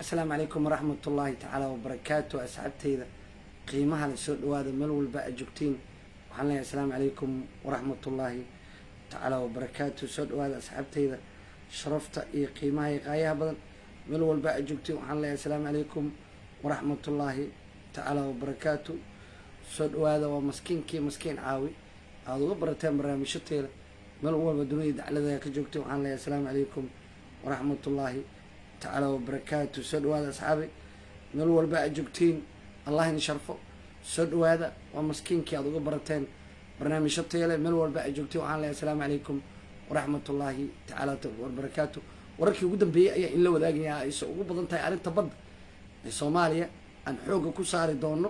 asalaamu calaykum waraxmat ullaahi tacaala wabarakaatu asxaabteyda qiimaha la soo dhawaada meel walba aad joogtiin waxaan leeyahay asalaamu calaykum waraxmat ullaahi tacaala wabarakaatu soo dhawaada asxaabteyda sharafta iyo qiimaha iyo qaayaha badan meel walba aad joogtiin waxaan leeyahay asalaamu calaykum waraxmat ullaahi tacaala wabarakaatu soo dhawaada waa maskiinkii maskiin caawi aada uga barateen barnaamijyateeda meel walba dunida daclada ka joogtiin waxaan leeyahay asalaamu calaykum waraxmat ullaahi tacaala wabarakaatu soo dhawaada asxaabi meel walba aad joogtiin allah in sharfo soo dhawaada waa maskiinkii aad uga barateen barnaamijyo teele meel walba aad joogtiin waxaan leeyahay asalaamu calaykum waraxmat ullaahi tacaala wabarakaatu wararkii ugu dambeeyey ayaa in la wadaagayaa ayse ugu badan tahay arrinta badda ee soomaaliya aan xoogga ku saari doono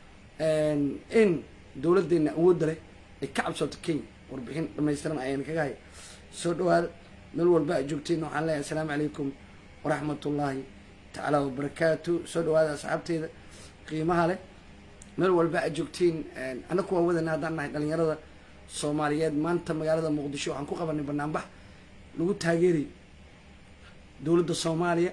in dowladeena awoodda leh ay ka cabsooto kenya warbixin dhamaystiran ayaan kaga haya soo dhawaada meel walba aad joogtiin waxaan leeyahay asalaamu calaykum waraxmat ullaahi tacaala wabarakaatu soo dhawaada asxaabteyda qiimaha leh meel walba aad joogtiin annaku waa wadana haddaan nahay dhalinyarada soomaaliyeed maanta magaalada muqdisho waxaan ku qabanay banaanbax lagu taageerayo dowladda soomaaliya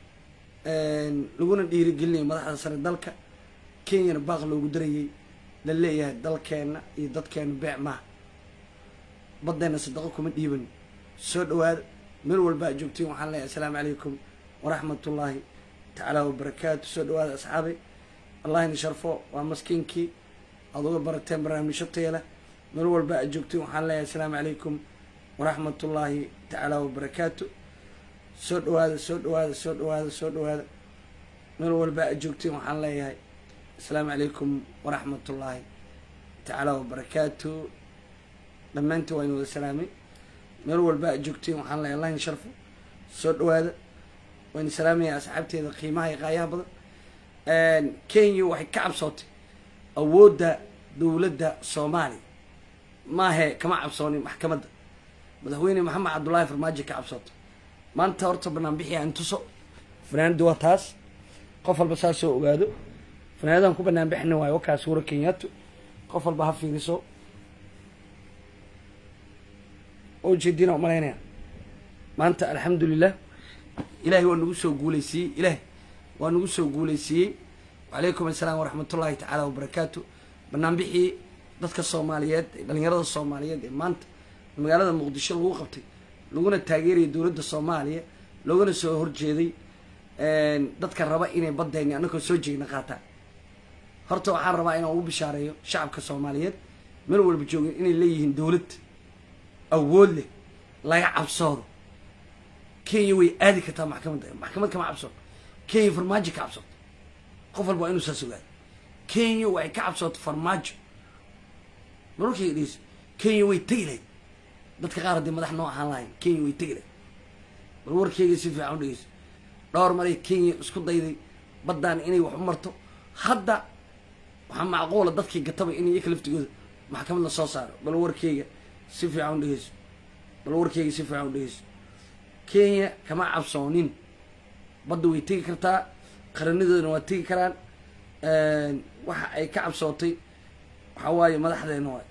laguna dhiirigelinayo madaxda sare dalka kenyana baaq loogu darayay la leeyahay dalkeena iyo dadkeena beec maaha baddeena sadaqo kuma dhiiban soo dhawaada meel walba aad joogtiin waxaan leeyahay asalaamu calaykum waraxmat ullaahi tacaala wabarakaatu soo dhawaada asxaabay allah in sharfo waa maskiinkii aada uga barateen barnaamijyo teela meel walba aad joogtiin waxaan leeyahay asalaamu calaykum waraxmat ullaahi tacaala wabarakaatu soo dhawaada soo dhawaada soo dhawaada soo dhawaada meel walba aad joogtiin waxaan leeyahay asalaamu calaykum waraxmat ullaahi tacaala wabarakaatu dhammaantiin waa in wada salaamay meel walba aad joogtiin waxaan leeyahay allah in sharfo soo dhawaada wayna salaamaya asxaabteeda qiimaha iyo qaayaha badan kenya waxay ka cabsootay awoodda dowladda soomaaliya maahe kama cabsoonin maxkamadda madaxweyne maxamed cabdullaahi farmaajo ka cabsootay maanta horta banaanbixi aan tuso fanaanadi waa taas qof walba saas soo ogaado fanaanadan ku banaan bixina waayo wakaas suura kenyaatu qof walba ha fiiriso oo jeedina umalaynaya maanta alxamdulilah ilaahay waa nagu soo guuleysiiyey ilaahay waa nagu soo guuleysiiyey wacalaykum assalaam waraxmatullaahi tacaala wabarakaatu banaanbixii dadka soomaaliyeed ee dhalinyarada soomaaliyeed ee maanta magaalada muqdisho lagu qabtay laguna taageerayay dowladda soomaaliya loogana soo horjeeday dadka raba inay badayni annagoo soo jeegna qaataan horta waxaan rabaa inaan ugu bishaareeyo shacabka soomaaliyeed meel walba joogin inay leeyihiin dowlad awood leh laga cabsoodo kenya way aadi kartaa maxkamadda maxkamad kama cabsooto kenya farmaajo ka cabsooto qof walba waa inuu saas ogaado kenya waxay ka cabsooto farmaajo mararkayga dhegeyso kenya way tegi lahayd dadka qaar haddii madax noo ahaan lahayn kenya way tegi lahayd bal warkeyga si fiican u dhegeyso dhowr maray kenya isku dayday baddaan inay wax u marto hadda waxaa macquula dadkii gataba in iyaka laftigooda maxkamad la soo saaro bal warkeyga si fiican u dhegeyso bal warkeyga si fiican u dhegeyso kenya kama cabsoonin badda way tegi kartaa qaranadoodana waa tegi karaan waxa ay ka cabsootay waxaa waaye madaxdeena waay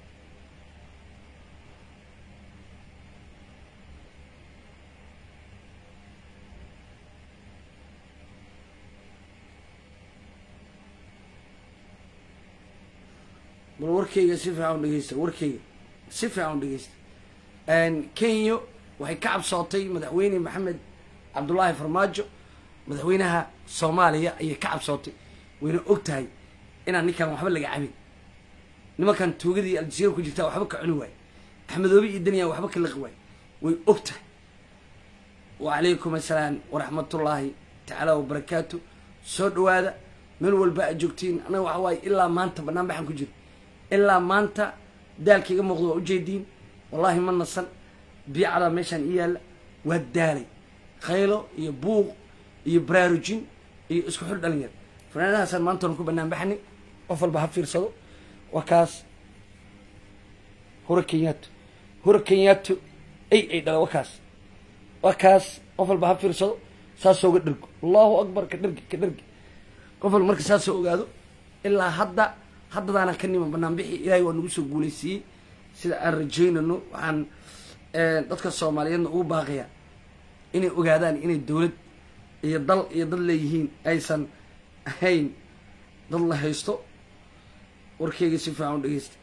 bal warkeyga si fiican u dhegeysta warkeyga si fiican u dhegeysta kenya waxay ka cabsootay madaxweyne maxamed cabdullaahi farmaajo madaxweynaha soomaaliya ayay ka cabsootay wayna og tahay inaan ninkan waxba laga cabin nimankan tuugadii aljaziira ku jirtaa waxba ka cuni waaye axmedoobe iyo daniya waxba ka laqi waaye way og tahay wacalaykum assalaam waraxmatullaahi tacaala wabarakaatu soo dhawaada meel walba aad joogtiin annaga waxa waaye ilaa maanta banaan baxan ku jiro ilaa maanta daalka iga muuqdo waa ujeediin wallaahi ma nasan biicadaa meeshaan ii yaalla waa daalay khaylo iyo buuq iyo baraarujin iyo isku xul dhalinyar fanaanadahaasaan maanta oran ku banaan baxnay qof walba ha fiirsado waa kaas hura kenyaatu hura kenyaatu ay ay dhala waa kaas waa kaas qof walba ha fiirsado saasoo ga dhergo allahu akbar ka dhergi ka dhergi qof walba marka saasoo ogaado ilaa hadda haddadaana ka niman banaanbixi ilaahay waa nagu soo guuleysiiyey sida aan rajaynano waxaan dadka soomaaliyeedna ugu baaqayaa inay ogaadaan inay dowlad iyo dal iyo dad leeyihiin aysan ahayn dad la haysto warkeyga si fiican u dhegeysta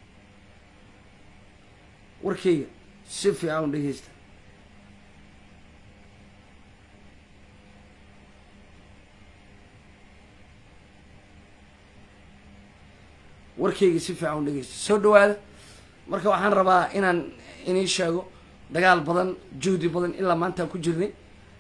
warkeyga si fiican u dhegeysta warkeyga si fiican u dhegeysta soo dhawaada marka waxaan rabaa inaan inii sheego dagaal badan juhdi badan ilaa maanta ku jirnay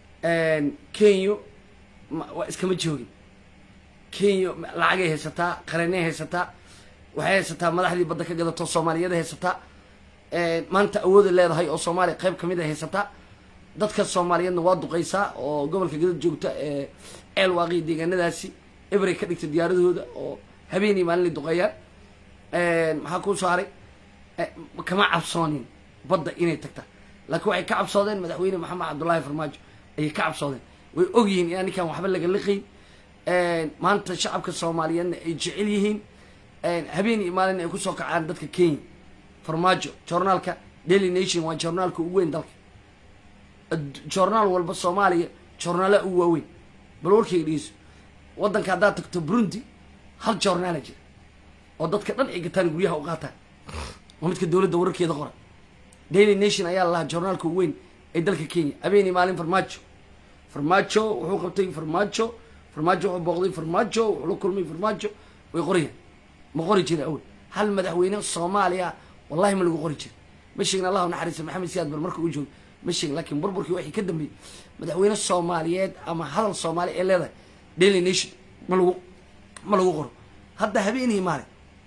kenya waa iskama joogin kenya lacagay haysataa qareennay haysataa waxay haysataa madaxdii badda ka gadato soomaaliyada haysataa maanta awooda leedahay oo soomaaliya qayb kamid a haysataa dadka soomaaliyeedna waa duqeysaa oo gobolka gadad joogta ee ceel waaqii deegaanadaasi ebrey ka dhigta diyaaradooda oo habeenii maalinay duqeeyaan maxaa kuu soo haray kama cabsoonin badda inay tagta laakiin waxay ka cabsoodeen madaxweyne maxamed cabdullaahi farmaajo ayay ka cabsoodeen way ogyihiin inaan ninkaan waxba laga liqayn maanta shacabka soomaaliyeedna ay jecel yihiin habeen iyo maalin ay kusoo kacaan dadka kenya farmaajo journaalka daily nation waa journaalka ugu weyn dalka journaal walba soomaaliya journaala ugu waaweyn bal warkayga dhegeyso waddanka haddaad tagto burundi hal journaala jira oo dadka dhan ay gataan guryaha u qaataan waa midka dowladda wararkeeda qora daily nation ayaa la lahaa journaalka ugu weyn ee dalka kenya habeenii maalin farmaajo farmaajo wuxuu qabtay farmaajo farmaajo wuxuu booqday farmaajo wuxuu la kulmay farmaajo way qorayaan ma qori jira awel hal madaxweyne soomaaliya wallahi ma lagu qori jira ma sheegin allahu naxariista maxamed siyaad bar marka uu joogo ma sheegin laakiin burburkii waxay ka dambeeyey madaxweyne soomaaliyeed ama hadal soomaali ee leedahay daily nation ma lagu ma lagu qoro hadda habeenii maalin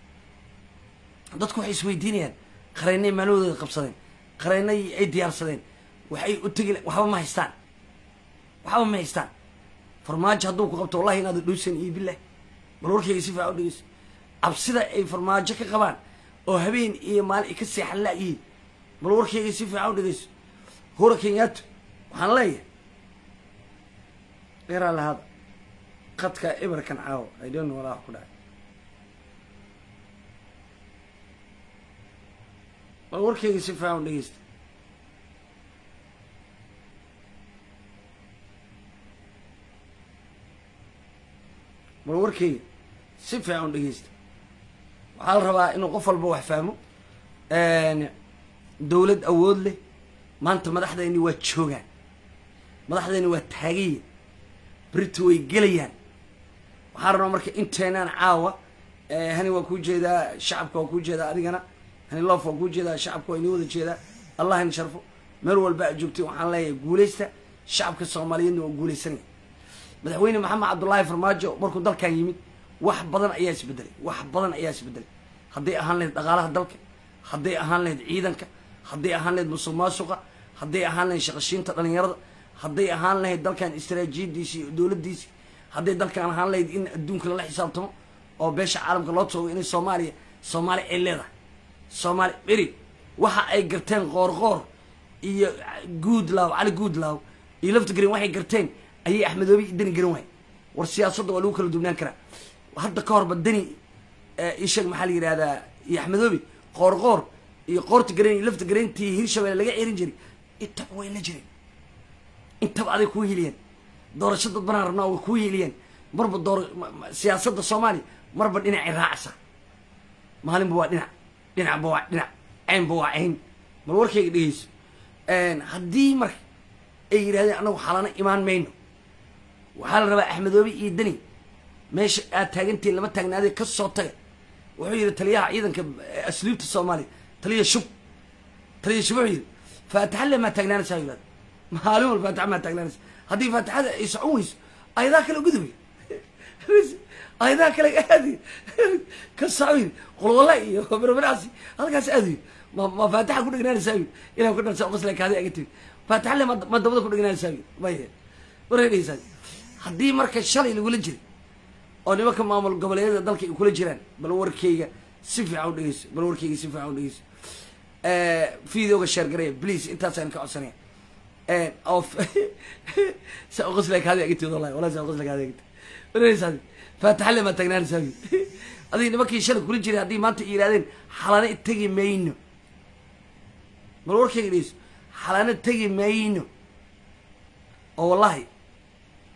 dadku waxay isweydiinayaan qareennay maalahooda qabsadeen qareennay ay diyaarsadeen waxay u tegi waxba ma haystaan waxba ma haystaan farmaajo hadduu ku qabto wallahi inaad dhuusan iyo bilah bal warkayga si fiican u dhegeyso cabsida ay farmaajo ka qabaan oo habeen iyo maalin ay ka seexan la-yihiin bal warkayga si fiican u dhegeyso hura kenyato waxaan leeyahay dheeraa lahaada qadka ibarkan caawo i don't know walaa wax ku dhacay bal warkayga si fiican u dhegeysta bal warkayga si fiican u dhegeysta waxaa la rabaa inuu qof walba wax fahmo dowlad awood leh maanta madaxdayni waa joogaan madaxdayni waa taagayan berito way gelayaan waxaan rabaa marka inteenaan caawa hani waa kuu jeedaa shacabka waa kuu jeedaa adigana hani loof waa kuu jeedaa shacabka waa inii wada jeedaa allah ina sharfo meel walba a joogtay waxaan leeyahay guuleysta shacabka soomaaliyeedna waa guuleysanaya madaxweyne maxamed cabdullaahi farmaajo markuu dalkan yimid wax badan ayaa isbedelay wax badan ayaa isbedelay hadday ahaan lahayd dhaqaalaha dalka hadday ahaan lahayd ciidanka hadday ahaan lahayd musuq maasuqa hadday ahaan lahayd shaqashiinta dhalinyarada hadday ahaan lahayd dalkan istaraatiijiyadiisi iyo dowladdiisi hadday dalkan ahaan lahayd in adduunka lala xisaabtamo oo beesha caalamka loo toogo inay soomaaliya soomaaliya ay leedahay soomaaliya beri waxa ay garteen qoorqoor iyo guudlaaw cali guudlaaw iyo lafta green waxay garteen ayay axmedoobe iyo deni garan waay war siyaasadda waa lagu kala duwnaan karaa hadda ka horba deni isheeg maxaa la yidhahdaa iyo axmedoobe qoorqoor iyo qoorta gareen iyo lafta gareentii hirshabelle laga cerin jiray intaba way la jireen intaba aday kuu heliyeen doorasho dad banaan rabnaa way kuu heliyeen marba door siyaasadda soomaaliya marba dhinacay raacsa maalinba waa dhinac dhinacba waa dhinac caynba waa cayn bal warkayga dhegeyso haddii marka ay yidhahdeen annagu xalana imaan mayno waxaa la rabaa axmedoobe iyo deni meesha aad taagantiin lama taagnaadee ka soo taga wuxuu yidhi taliyaha ciidanka asluubta soomaaliya taliya shub taliya shub wuxuu yidhi faataxa le maa taagnaanaysaa yidhahda maalin wal faataxa maa taagnaanaysa haddii faataxada ay socon weyso ayadaa kale gudubay ayadaa kale aadi ka soco yidhi qolwala iyo berberaasi halkaas aad yidhi ma ma faataxa ku dhegnaanaysaa yidhi ilah ku dharsa qosle kaadi aga tiri faataxa le ma dabada ku dhegnaanaysaa yidhi maya wareedhaysaa haddii marka shalay lagula jiray oo nimanka maamul goboleedyada dalka ay kula jiraan bal warkayga si fiican u dhegeyso bal warkayga si fiican u dhegeyso videoga sheer gareya please intaasaan ka codsanaya oo sa qosla kaadi agti wallahi wallahi sa qosla kaadi agti wareeraysaa faataxa le ma taagnaanaysaa adiga nimankii shalay kula jiray haddii maanta yidhahdeen xalana tegi mayno bal warkayga dhegeyso xalana tegi mayno oo wallahi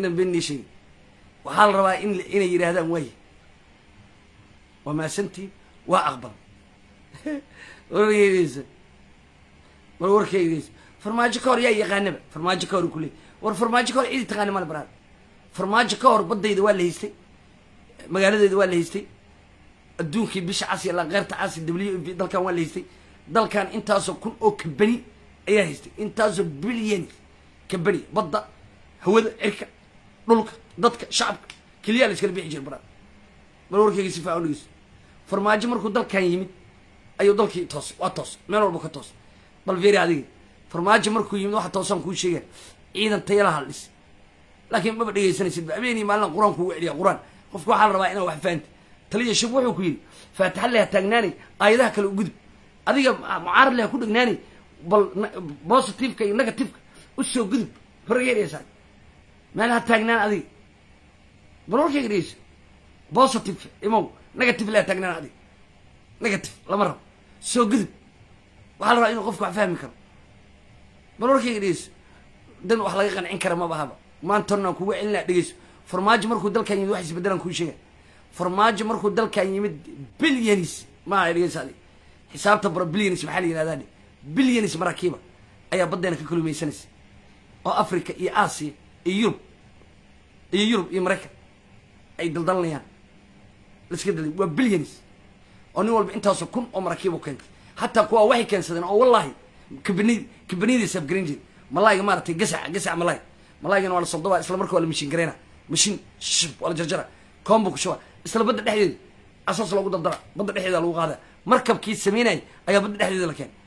inaan been nii sheegin waxaa la rabaa in inay yidhaahdaan waaye waa maasantiin waa aqbal wargeydaysa war warkeydaysa farmaajo ka hor yaa yaqaanaba farmaajo ka hor ku leey war farmaajo ka hor cidi taqaani male baraad farmaajo ka hor baddayda waa la haystay magaaladeeda waa la haystay adduunkii bisha cas iyo laqeyrta cas w v dalkan waa la haystay dalkan intaasoo kun oo kabani ayaa haystay intaasoo bilyan kabani badda hawada cirka dhulka dadka shacabka keliyaa la iskala bixi jira baraad bal warkeyga si faacan dhegeyso farmaajo markuu dalkan yimid ayuu dalkii toos waa toos meel walba ka toos bal fiiri adiga farmaajo markuu yimid waxa toosaan kuu sheegaya ciidan tayala haldhis laakiin maba dhegaysanaysid ba habeenii maalin qur-aan kugu celiya qur-aan qofka waxaa la rabaa inaa wax fahamta taliya shub wuxuu ku yidhi faatixa leha taagnaanay aayadaha kale u gudub adiga mucaarad leha ku dhegnaanay bal positiveka iyo negativeka usoo gudub horgeeraysaa meel ha taagnaan adiga bal warkayga dhegeyso positive imow negative leha taagnaan adiga negative lama rabo soo gudub waxaa la rabaa inuu qofka wax fahmi karo bal warkayga dhegeyso dan wax laga qancin kara maba haba maantanaan kuga celinaa dhegeyso farmaajo markuu dalkan yimid wax isbedelaan kuu sheega farmaajo markuu dalkan yimid bilyanis maa dhegeysa adi xisaabta bara bilyanis maxaa la yihahdaa dhe bilyanis maraakiiba ayaa baddeena ka kalumaysanaysa oo africa iyo aasiya iyo yurub iyo yurub iyo maraykan ay daldalanayaan laiska dalay waa bilyanis oo nin walba intaasoo kun oo maraakiib u keentay hataa kuwaa waxay keensadeen oo wallahi kabani kabaniyadiisa abgaran jiri malayga maaratay gasaca gasaca malay malaygana waa la soldobaa isla marka waa la mashin gareyna mashin shib waa la jarjara koomba ku shuba isla badda dhexdeeda asaas loogu dardara badda dhexdeeda lagu qaada markabkii sameynay ayaa badda dhexdeeda la keenay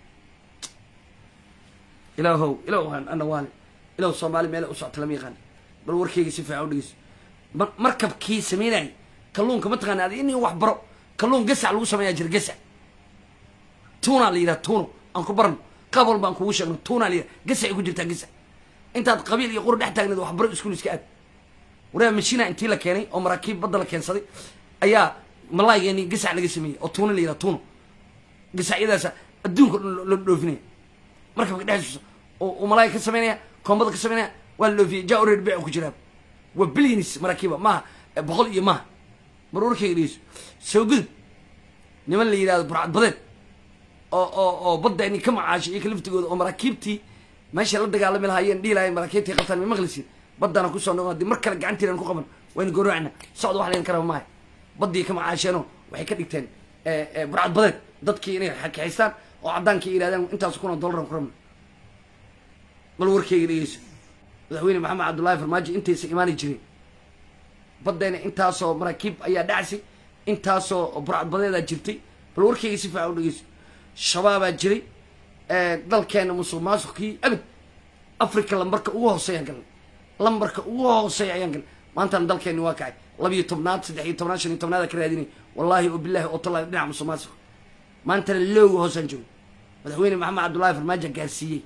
ilaahow ilaw ana waale ilaw soomaali meela u socota lama yaqaan bal warkeyga si fiican u dhegeyso markabkii sameynay kalluunka mataqaana adi in wax baro kalluun gasac lagu sameeyaa jira gasac tuuna la yidhaha tuuno aan ku barno qaab walba aan kugu sheegno tuuna la yidhaha gasacay ku jirtaa gasac intaad qabiil iyo qura dhex taagneed waxbaro iskuul iska aad waraa mashina intii la keenay oo maraakiib badda la keensaday ayaa malaaygeenii gasac laga sameeyey oo tuuno la yidhaha tuuno gasacyadaasa adduunka dhan la dhoofinaya markabka dhexdiisa oo malaay ka sameynaya koombada ka sameynaya waa la dhoofiyay ja oreer beec ku jiraa waa bilyanis maraakiiba maaha boqol iyo maaha mar warkayga dhegeyso soo gudub niman la yidhahdo burcad badeed oo oo oo badda ini ka macaashay iyo ka laftigooda oo maraakiibtii meesha la dagaalami lahaayeen dhihi lahayen maraakiibtii qabtaan ma maqlisiin baddana kusoo noqon haddii mar kale gacantiinan ku qaban wayna goroacna socda wax layn karaba maaha baddii ka macaasheenoo waxay ka dhigteen burcad badeed dadkii inay xakaxaystaan oo caddaankii yidhahdaan intaas kuna dollaran ku rabna bal warkeyga dhegeyso madaxweyne maxamed cabdullaahi farmaajo intaysa imaani jireen baddeena intaasoo maraakiib ayaa dhacsi intaasoo burcad badeedaa jirtay bal warkeyga si fiican u dhegeyso shabaabaa jiray dalkeena musuq maasuqkii abid africa lambarka ugu hooseeya ayaan galnay lambarka ugu hooseeya ayaan galnay maantana dalkeeni waa kacay labiyo tobnaad saddex iyo tobnaad shan iyo tobnaada ka raadinay wallahi oo bilahi oo tallahi dhinaca musuq maasuq maantana looga hoosaan joogo madaxweyne maxamed cabdullaahi farmaajo gaarsiiyey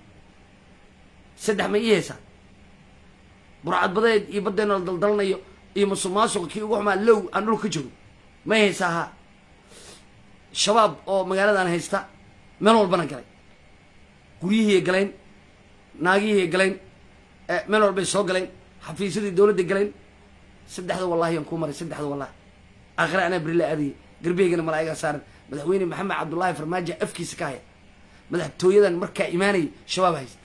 saddex ma ii haysaa burcad badeed iyo baddeena la daldalanayo iyo musuq maasuqa kii ugu xumaa low aan dhul ka joogo may haysaa haa shabaab oo magaaladan haysta meel walbana galay guryihiiay galeen naagihiiay galeen meel walbay soo galeen xafiisyadii dowladday galeen saddexda wallahi aan kuu maray saddexda wallahi aakhire anaa berila aadayay garbeygana malaa'igaa saaran madaxweyne maxamed cabdullaahi farmaajo afkiisa ka haya madaxtooyadan markaa imaanayay shabaab haysta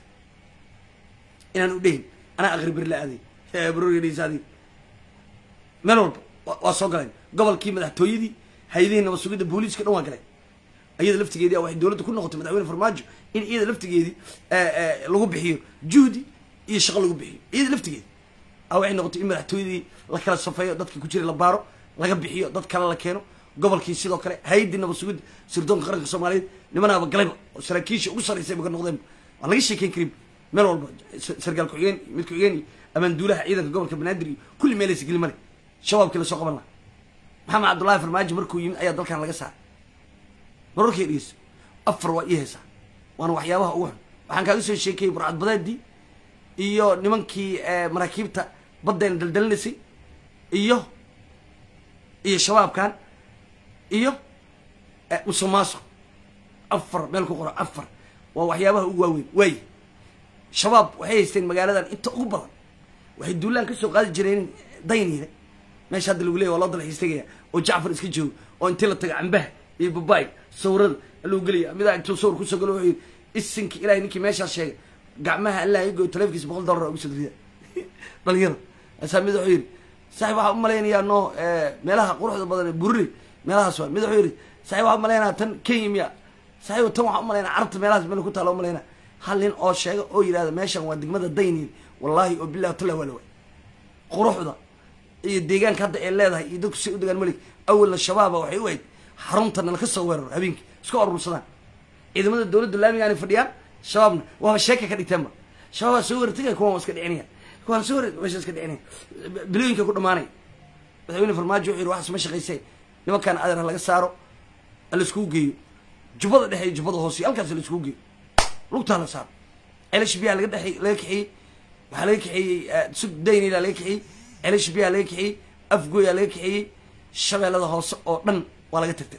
inaan u dhehin anaa akhri berila aadayay brorgdhsaadi meel walba waa soo galeen gobolkii madaxtooyadii hay-adihii nabad sugidda booliiska dhan waa galeen iyada laftigeedii waxay dowladda ku noqotay madaxweyne farmaajo in iyada laftigeedii lagu bixiyo juhdi iyo shaqo lagu bixiyo iyada laftigeedi a waxay noqotay in madaxtooyadii la kala safeeyo dadka ku jiray la baaro laga bixiyo dad kale la keeno gobolkii sidoo kale hay-addii nabad sugidda sirdoonka qaranka soomaaliyeed nimanaaba galayba oo saraakiisha ugu sarreysay ba ka noqdeen waan laga sheekeyn karin meel walba sargaal ku-xigeen mid ku-xigeen iyo amaanduulaha ciidanka gobolka banaadir iyo kulli meelaysa geli male shabaabkii lasoo qaban laha maxamed cabdullaahi farmaajo markuu yimid ayaa dalkan laga saaray mararkay dhegeyso afar waa ii haysaa waana waxyaabaha ugu xun waxaan kaaga soo sheekayey burcad badeedii iyo nimankii maraakiibta baddeena daldalinaysay iyo iyo shabaabkan iyo musuq maasuq afar meel ku qoro afar waa waxyaabaha ugu waaweyn waaye shabaab waxay haysteen magaaladan inta ugu badan waxay duulaan kasoo qaadi jireen dayniile meesha hadda lagu leeya waa loo dalxiis tegaya oo jacfar iska joogo oo intii la taga cambaha iyo babaay sawirada lagu gelaya midaa intuu sawir kusoo galo wuxuu yidhi isinka ilahay ninkii meeshaas sheegay gacmaha allah igo taleefkiisa boqol dollar ugu soo rida dhalinyaro asaa mid wuxuu yidhi saaxib waxaa umalaynayaa no meelaha quruxda badan ee bururi meelahaas waa mid wuxuu yidhi saaxib waxaa umalaynaa tan kenya miya saaxib tan waxaa umalaynaa carabta meelahaas meel ku taala umalaynaa hal nin oo sheega oo yidhahda meeshan waa degmada dayniil wallahi oo billahi tala waa la waay quruxda iyo deegaanka hadda ay leedahay iyo dadku si u degaan malik awalna shabaaba waxay u ahayd xaruntana laka soo weeraro habeenkii isku urursadaan ciidamada dowladda laamigaanay fadhiyaan shabaabna waaba sheeka ka dhigteenba shabaabaa soo weerartagaya kuwan waa iska dhicinaya kuwaan soo werar meesha iska dhicinaya bilooyinka ku dhamaanaya madaxweyne farmaajo wuxuu yidhi waxaas ma shaqaysay nimankaan adeer ha laga saaro ha la iskugu geeyo jubbada dhexe iyo jubbada hoose halkaas la iskugu geeyo lugtaa la saaro ceelash biyaa laga dhexe laga kaxeeyey waxaa laga kaxeeyey sug daynila laga kaxeeyey ceelash biyaa laga kaxeeyey afgooyaa laga kaxeeyey shabeellada hoose oo dhan waa laga tagtay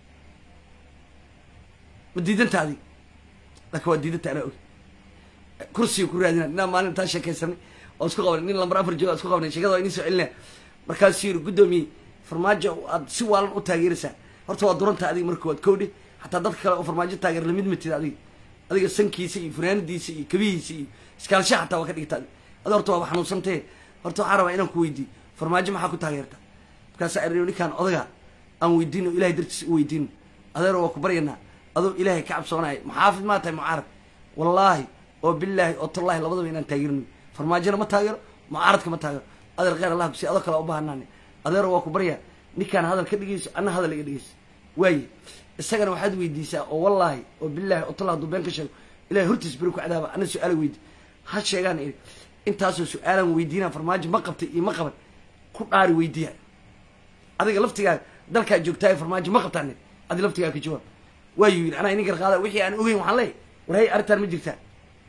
ma diidantaadi laakin waa diidanta anaa og kursiga ku raadina inaa maalin taa sheekaysanay oo isku qabanay nin lambar afar jooga isku qabanay sheekada waa inii soo celinaya markaasuu yiri guddoomiye farmaajo aad si waalan u taageeraysaa horta waa duranta adiga marka waad kowdhe xataa dadka kale oo farmaajo taageer lamid matid adiga adiga sankiisa iyo fanaanadiisa iyo kabihiisa iyo iskaalsha xataa waa ka dhigta adi adi horta waaba xanuunsantee horta waxaan rabaa inaan ku weydiiyo farmaajo maxaa ku taageerta markaasa arino ninkaan odaga aan weydiino ilahay dartiisa u weydiino adeero waa ku baryanaa adoo ilaahay ka cabsoonaya maxaafid maa tahay mucaarad wallaahi oo bilaahi oo tallahi labadaba inaan taageerino farmaajona ma taageero mucaaradka ma taageero adeer kheyr allah kusi adoo kale u baahanaane adeero waa ku baryaa ninkaan hadal ka dhigayso anna hadal iga dhigayso waaye isagana waxaad weydiisaa oo wallaahi oo bilaahi oo tallah haduu been ka sheego ilahay hortiis beri ku cadaaba ana su-aala weydi ha sheegaan iri intaasoo su-aalaan weydiinaa farmaajo ma qabtay iyo ma qaban ku dhaari weydiiya adiga laftigaaga dalkaa joogtaayo farmaajo ma qabtaan adi laftigaaga ka jawaab waayu yidhi anaa inin garqaada wixii aan ogeyn waxaan leeyahy war hay arrintaan ma jirtaa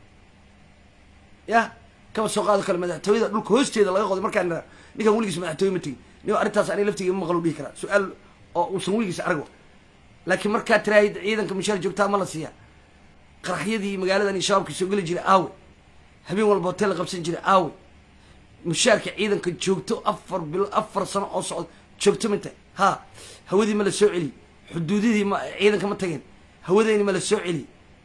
ya kaba soo qaado kale madaxtooyada dhulka hoosteeda laga qoday markaan ira ninkaan weligiis madaxtooye ma tegin nin arrintaas aniga laftiga ma maqlo dhihi karaa su-aal oo uusan weligiis argo laakiin markaa tiraahid ciidanka mushaar joogtaa ma la siiyaa qaraxyadii magaaladan iyo shabaabka soo geli jiray aawe habeen walba hotel la qabsan jiray aawe mushaarka ciidanka joogto afar bilo afar sano oo socdo joogto ma tahay ha hawadii ma la soo celiyey xuduudadii ma ciidanka ma tageen hawadeyni ma la soo celiyey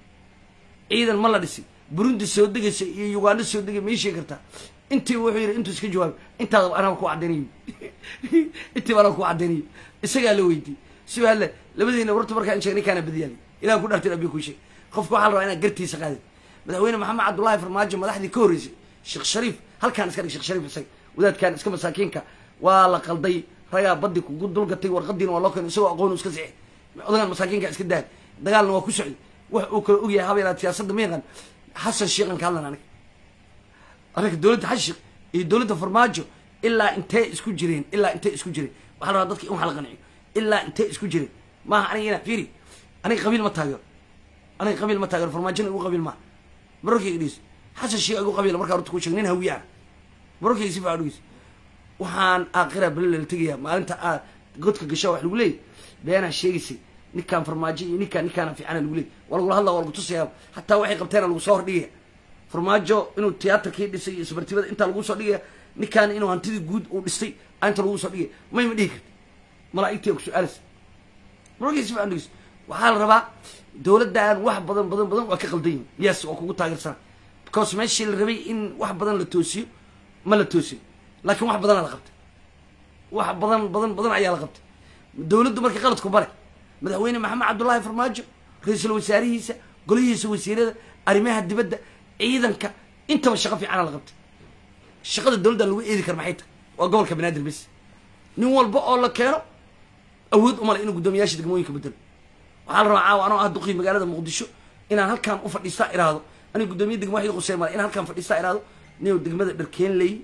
ciidan ma la dhisi burundi soo degaysa iyo uganda soo degay ma ii sheegi kartaa intii wuxuu yidhi intuu iska jawaabay intaadaba anaa ku caddaynayo intiiba anaa ku caddaynayo isagaa la weydiiyey siba hadle labadiina warta markaan sheeg ninkaana badiyaali ilahan ku dhaartin abi ku sheeg qofka waxaa la rabaa inaad gartiisa qaadid madaxweyne maxamed cabdullahi farmaajo madaxdii ka horreysay sheekh shariif halkaan iska dhig sheekh shariif isaga wadaadkan iska masaakiinka waa la qalday ragaa baddi kugu dulgatay warqadiina waa loo keenay isagoo aqoon iska sixi odagaan masaakiinka iska dahay dagaalna waa ku socday wax uu kala ogyahay habeelaad siyaasadda ma yaqaan xasan sheekhan ka hadlan aniga arrinka dowladda xashiq iyo dowladda farmaajo ilaa intee isku jireen ilaa intee isku jireen waxaa la rabaa dadka in wax la qanciyo ilaa intee isku jireen maaha aniga inaa fiiri aniga qabiil ma taageero aniga qabiil ma taageero farmaajona igu qabiil maaha marorkayga dhegeyso xasan sheekh igu qabiila markaa horta ku sheeg nin hawiye ah marorkayga si fiican dhegeyso waxaan aakhira bale la tegayaa maalinta aad godka gashaa wax lagu leeyay beenaa sheegaysay ninkaan farmaajo iyo ninkaan ninkaana fiicana lagu leeyay waa lagula hadlaa waa lagu tusayaa hataa waxay qabteena lagu soo hordhigaya farmaajo inuu tiyaatarkii dhisay iyo isbartibada intaa lagu soo dhigaya ninkaana inuu hantidii guud uu dhistay inta lagu soo dhigaya may ma dhihi karti malaaigtii ku su-aalaysa marorkayga si fiican dhegeyso waxaa la rabaa dowladdan wax badan badan badan waa ka qaldan yihin yes waa kugu taageersana because meeshii la rabay in wax badan la toosiyo ma la toosiyo laakiin wax badanaa la qabtay wax badan badan badan ayaa la qabtay dowladdu marka qaladku bare madaxweyne maxamed cabdullaahi farmaajo ra-iisul wasaarihiisa golihiisa wasiirada arrimaha dibadda ciidanka intaba shaqo fiicana la qabtay shaqada dowladdan lagu eedi kara maxay tahay waa gobolka banaadir bes nin walba oo la keeno awood umale inuu guddoomiyaasha degmooyinka bedelo waxaa la rabaa caawa anoo ah duqii magaalada muqdisho inaan halkaan u fadhiistaa iraahdo aniga guddoomiya degma waxii quseen male inaan halkaan fadhiistaa iraahdo nin degmada dharkeenley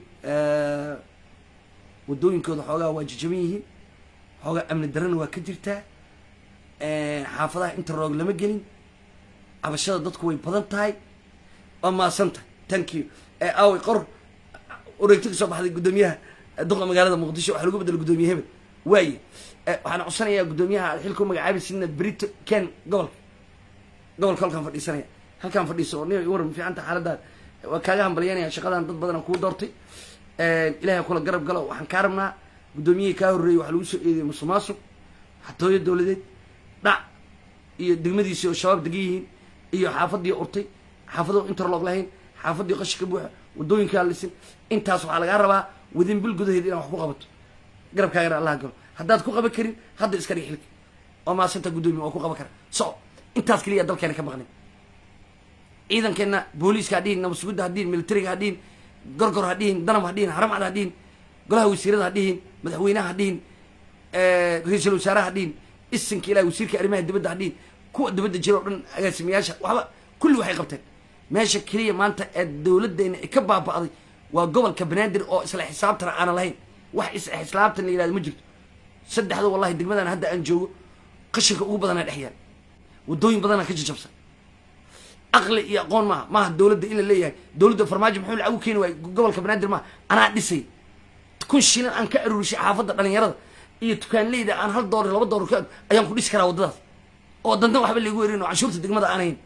wadooyinkooda xoogaa waa jajaban yihiin xoogaa amni darana waa ka jirtaa xaafadaha inta roog lama gelin cabashada dadku way badan tahay waa maasan tahay thank you aaway qor wareegto kasoo baxday guddoomiyaha duqa magaalada muqdisho waxa lagu bedela guddoomiye hebel waaye waxaan codsanayaa guddoomiyaha xilka u magacaabi sidna brito ken gobolka gobolka halkaan fadhiisanaya halkaan fadhiiso oo nin waran fiicanta xaaladaad waa kaaga hambalyanaya shaqadan dad badan aan kuu doortay ilahay kula garab galo waxaan kaa rabnaa guddoomiyihii kaa horreeyey waxaa lagu soo eediyey musuqmaasuq xatooyo dowladeed dhac iyo degmadiisii oo shabaab degan yihiin iyo xaafadii urtay xaafado interlog lahayn xaafadii qashi ka buuxa wadooyinkaa lisin intaas waxaa lagaa rabaa wadin bil gudaheed inaad wax ku qabato garabkaagana allah galo haddaad ku qaban karin hadda iska dhig xilka oo maasanta guddoomiye waa ku qaban kara so intaas keliya dalkeena ka maqnin ciidankeenna booliiska ha dhihin nabasugudda ha dhihin militariga ha dhihin gorgor ha dhihin danab ha dhihin haramcad ha dhihin golaha wasiirada ha dhihin madaxweynaha ha dhihin ra-iisul wasaaraha ha dhihin isinka ilahi wasiirka arrimaha dibadda ha dhihin kuwa dibadda jira o dhan agaasimayaasha waxba kulli waxay qabteen meesha keliya maanta ee dowladdeena ka baaba'day waa gobolka banaadir oo isla xisaabtana aanan lahayn wax isla xisaabtan la yihahdo ma jirto saddexda wallahi degmadan hadda aan joogo qashinka ugu badanaa dhex yaal waddooyin badanaa ka jajabsan aqli iyo aqoon maaha maaha dowladda in la leeyahay dowladda farmaajo muxuu lacag u keeni waayey gobolka banaadir maaha anaa dhisay kun shilin aan ka aruurishay xaafadda dhalinyarada iyo tukaanleyda aan hal doolar laba doolar ka ayaan ku dhisi karaa waddadaas oo dandan waxba laigu erin oo canshuurta degmada aan hayn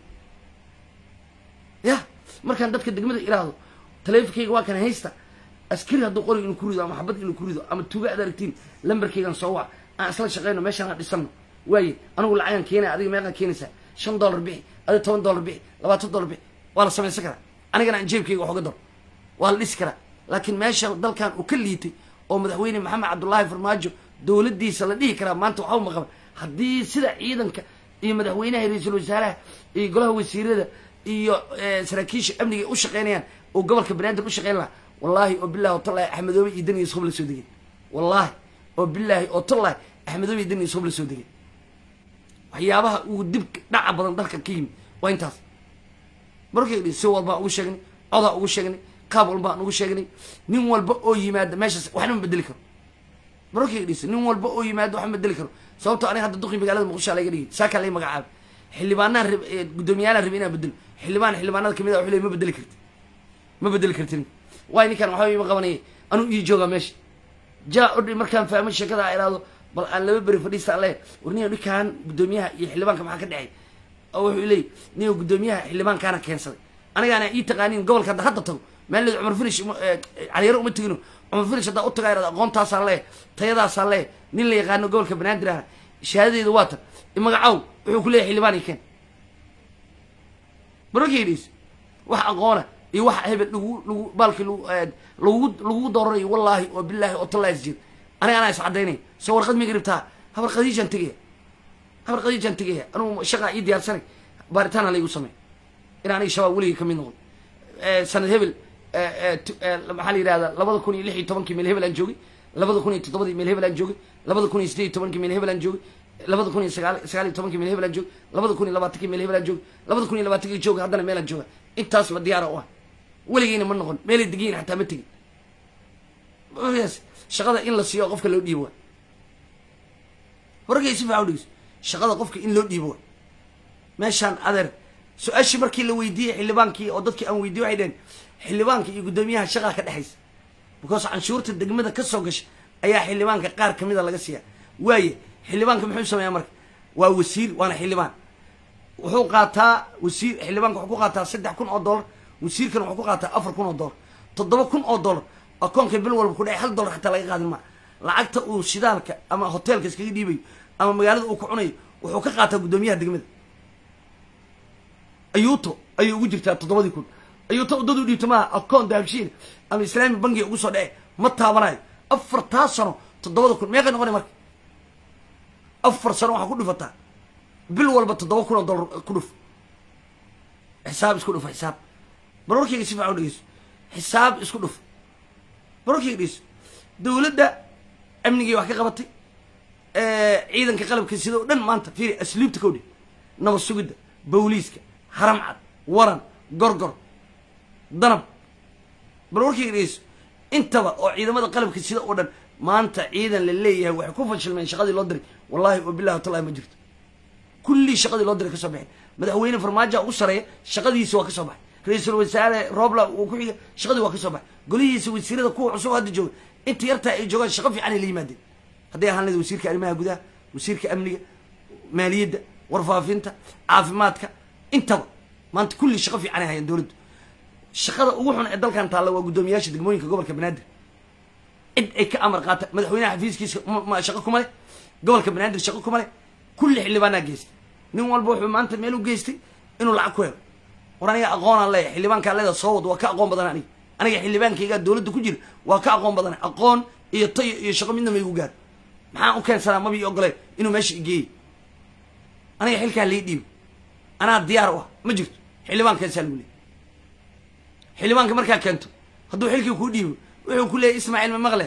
ya markaan dadka degmada iraahdo taleefonkayga waa kan haysta askari hadduu qoriga inuu ku rido ama xabad inuu ku rido ama tuuga ad aragtiin lambarkaygan soo wac aan isla shaqeyno meeshaan aan dhisano waaye anigu lacagaan keenaya adiga meeqaa keenaysaa shan dollar bixi adiga toban dollar bixi labaatan dollar bixi waa la samaysan karaa anigana aan jeebkayga wax uga daro waa la dhisi karaa laakiin meesha dalkan uu ka liitay oo madaxweyne maxamed cabdullaahi farmaajo dowladdiisa la dhihi karaa maanta waxba maqaban haddii sida ciidanka iyo madaxweynaha ra-iisul wasaaraha iyo golaha wasiirada iyo saraakiisha amniga u shaqeynayaan oo gobolka banaadir u shaqeyn lahaa wallaahi oo bilahi oo tallahi axmedoobe iyo daniya isqob la soo degay wallaahi oo bilaahi oo tallahi axmedoobe iyo daniya isqob la soo degay waxyaabaha uu dib dhaca badan dalka ka yimi waa intaas markay si walbaan ugu sheegnay codaa ugu sheegnay qaab walbaan ugu sheegnay nin walba oo yimaada meeshaas waxna ma bedeli karo markay dhis nin walba oo yimaado wax ma bedeli karo sababto aniga hadda duqi magaalada muqdisho laga dhigay saakaa lay magacaabay xildhibaanaan rab guddoomiyaalahan rabi inaan bedelo xildhibaan xildhibaanada kamid a wuxuu leey ma bedeli karti ma bedeli kartin waay ninkaan waxba ima qabanaya anuu ii joogaa meesha jaa odhi markaan fahmay sheekada a iraahdo bal aan laba beri fadhiista le war niyo ninkaan guddoomiyaha iyo xildhibaanka maxaa ka dhexay oo wuxuu leey niyo guddoomiyaha xildhibaankaana keensaday anigaana ii taqaaniin gobolka hadda hadda tago maalied cumar finish caliyaro uma tegino cumar finish haddaa u tagaa irahdo aqoontaasaa lee tayadaasaa lee nin la yaqaano gobolka banaadir ah shahaadadeeda waa tan magacaw wuxuu ku leeyahy xildhibaan i keen mararkaydhiis wax aqoona iyo wax hebel lagu lagu baalkii lagu lagugu dooranayo wallaahi oo bilaahi oo tallahi is jir aniga anaa is caddaynaya soo warqad miga ribtaa habar qadiijaan tegaya habar qadiijaan tegaya anugu shaqaa ii diyaarsanay baaritaan ha laygu samey in aniga shabaab weligay kamid noqon sanad hebel maxaa la yihahdaa labada kun iyo lix iyo tobankii meel hebel aan joogay labada kun iyo toddobadii meel hebel aan joogay labada kun iyo sideed iyo tobankii meel hebel aan joogay labada kun iyo sagaal sagaal iyo tobankii meel hebel aan joogay labada kun iyo labaatankii meel hebel aan joogay labada kun iyo labaatankii joogay haddana meel aan jooga intaasba diyaara u ah weligeyna ma noqon meelay degiyin xataa ma tegin shaqada in la siiyo qofka loo dhiibo waay wargay si fiican udhegeyso shaqada qofka in loo dhiibo waay meeshaan adeer su-aashii markii la weydiiyey xildhibaankii oo dadkii aan weydiye waxay dheheen xildhibaanka iyo guddoomiyaha shaqaa ka dhexaysa because canshuurta degmada ka soo gasha ayaa xildhibaanka qaar kamida laga siiya waaye xildhibaanka muxuu sameeyaa marka waa wasiir waana xildhibaan wuxuu qaataa wasiir xildhibaanka wuxuu ku qaataa saddex kun oo dollar wasiirkana wuxuu ku qaataa afar kun oo dollar toddoba kun oo dollar akoonka bil walba ku dhacay hal dollar xataa laga qaadin maa lacagta uu shidaalka ama hoteelka iskaga dhiibayo ama magaalada uu ku cunayo wuxuu ka qaataa guddoomiyaha degmada ayuuto ayay ugu jirtaa toddobadii kun ayuuto waddada u dhiibto maaha akoon dahabshiin ama islaami bangiga ugu soo dhece ma taabanayo afartaa sano toddobada kun meeqay noqonay marka afar sano waxaa ku dhufataa bil walba toddoba kun oo dollar ku dhuf xisaab isku dhuf xisaab barwarkayga si fiican u dhegeyso xisaab isku dhuf barwarkayga dhegeyso dowladda amnigii wax ka qabatay ciidanka qalabka sida o dhan maanta fiiri asluubta kawdhe nabad sugidda booliiska haram cad waran gorgor danab bal warkayga dhegeyso intaba oo ciidamada qalabka sida oo dhan maanta ciidan la leeyahay waxay ku fashilmeen shaqadii loo diray wallahi oo billahi watallahi ma jirto kullii shaqadii loo diray ka soo baxay madaxweyne farmaajoa ugu sareeya shaqadiisi waa ka soo baxay ra-iisul wasaare robla uu ku xiga shaqadii waa ka soo baxay golihiisa wasiirada kuwa cusub hadda jooga inta yartaa ay joogaan shaqo fiican ay la yimaadeen hadday ahaan leed wasiirka arrimaha gudaha wasiirka amniga maaliyadda warfaafinta caafimaadka intaba maanta kulli shaqo fiican ay hayaan dowladdu shaqada ugu xun ee dalkan taalla waa guddoomiyaasha degmooyinka gobolka banaadir cid ay ka amar qaata madaxweynaha xafiiskiisa ma- ma shaqo kuma leh gobolka banaadir shaqo kuma leh kulli xildhibaanaa geystay nin walba wuxuu maanta meel u geystay inuu lacag ku helo war aniga aqoonaan leeyahay xildhibaankaa leeda soo wad waa ka aqoon badan aniga aniga xildhibaankaygaa dowladda ku jira waa ka aqoon badan aqoon iyo tayo iyo shaqo midna ma igu gaaro maxaan u keensanaa maba ii ogoleen inuu meesha igeeyey aniga xilkaa lii dhiibo anaa diyaar u ah ma jirto xildhibaankaasaa lagu leeyay xildhibaanka markaa keento hadduu xilkii kuu dhiibo wuxuu ku leeyay ismaaciil ma maqle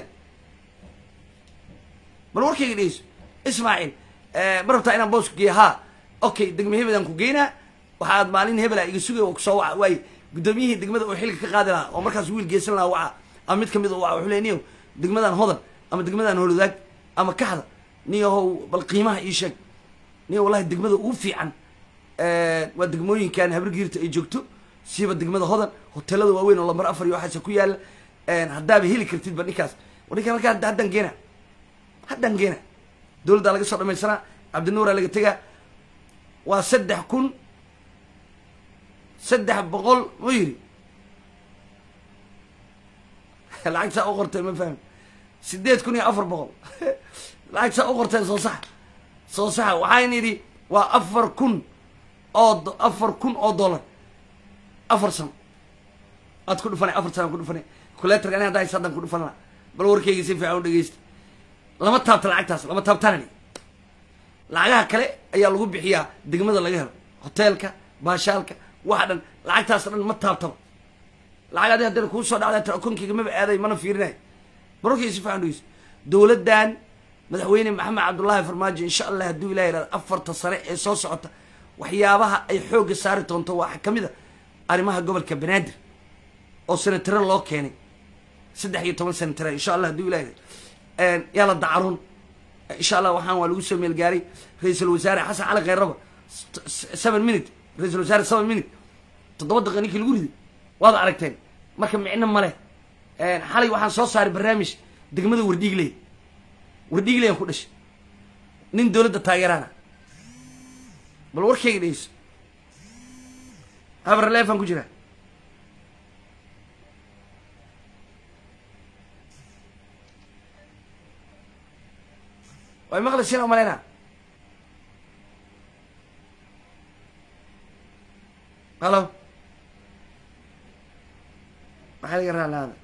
bal warkayga dhegeyso ismaaciil ma rabtaa inaan boos ku geeya haa okay degme hebelaan ku geynaa waxaad maalin hebela iga sugay oo kusoo waca waaye guddoomiyihii degmada oo xilka ka qaadi lahaa oo markaas wiil geysan lahaa waca ama mid kamid u waca wuxuu leey niyow degmadan hodan ama degmadan holodaag ama kaxda niyahow bal qiimaha ii sheeg niyo wallahi degmada ugu fiican waa degmooyinkan habargiirta ay joogto siiba degmada hodan hotelada waaweyn oo lambar afar iyo waxaase ku yaala haddaaba heli kartidba ninkaas war ninkaan markaa hadda- haddaan geena haddaan geena dowladdaa laga soo dhamaysanaa cabdinuuraa laga tegaa waa saddex kun saddex boqol mu yidhi lacagtaa u qorteen ma fahmi sideed kun iyo afar boqol lacagtaa u qorteen soo saxa soo saxa waxaan yidhi waa afar kun oo do- afar kun oo dollar afar sano aad ku dhufanay afar sano ku dhufanay kuleetarka ani hadda haysa haddaan ku dhufan laha bal warkayga si fiican u dhegeysta lama taabta lacagtaas lama taabtanani lacagaha kale ayaa lagu bixiyaa degmada laga helo hoteelka baashaalka waxa dhan lacagtaas dhan ma taabtaba lacag adi haddana kuu soo dhacda telekonkeyga maba aaday mana fiirinay barorkayga si fiican u dhegeysta dowladdan madaxweyne maxamed cabdullaahi farmaajo insha allah hadduu ilahi yihahdo afarta sare ee soo socota waxyaabaha ay xoogga saari doonto waxaa ka mid a arrimaha gobolka banaadir oo senatare loo keenay saddex iyo toban senatare insha allah hadduu ilahi yihahdo yaa la dacaroon insha allah waxaan waa lagu soo meelgaaray ra-iisul wasaare xasan cali khayraba seven minute ra-iisul wasaare seven minute toddoba daqiiqa ninkii lagu riday waad aragteen marka micno male xalay waxaan soo saaray barnaamij degmada wardhiigley wardhiigleyaan ku dhashay nin dowladda taageeraana bal warkayga dhegeyso habar leefaan ku jiraa way maqlaysiin oo malaynaa halo maxaa laga raalaada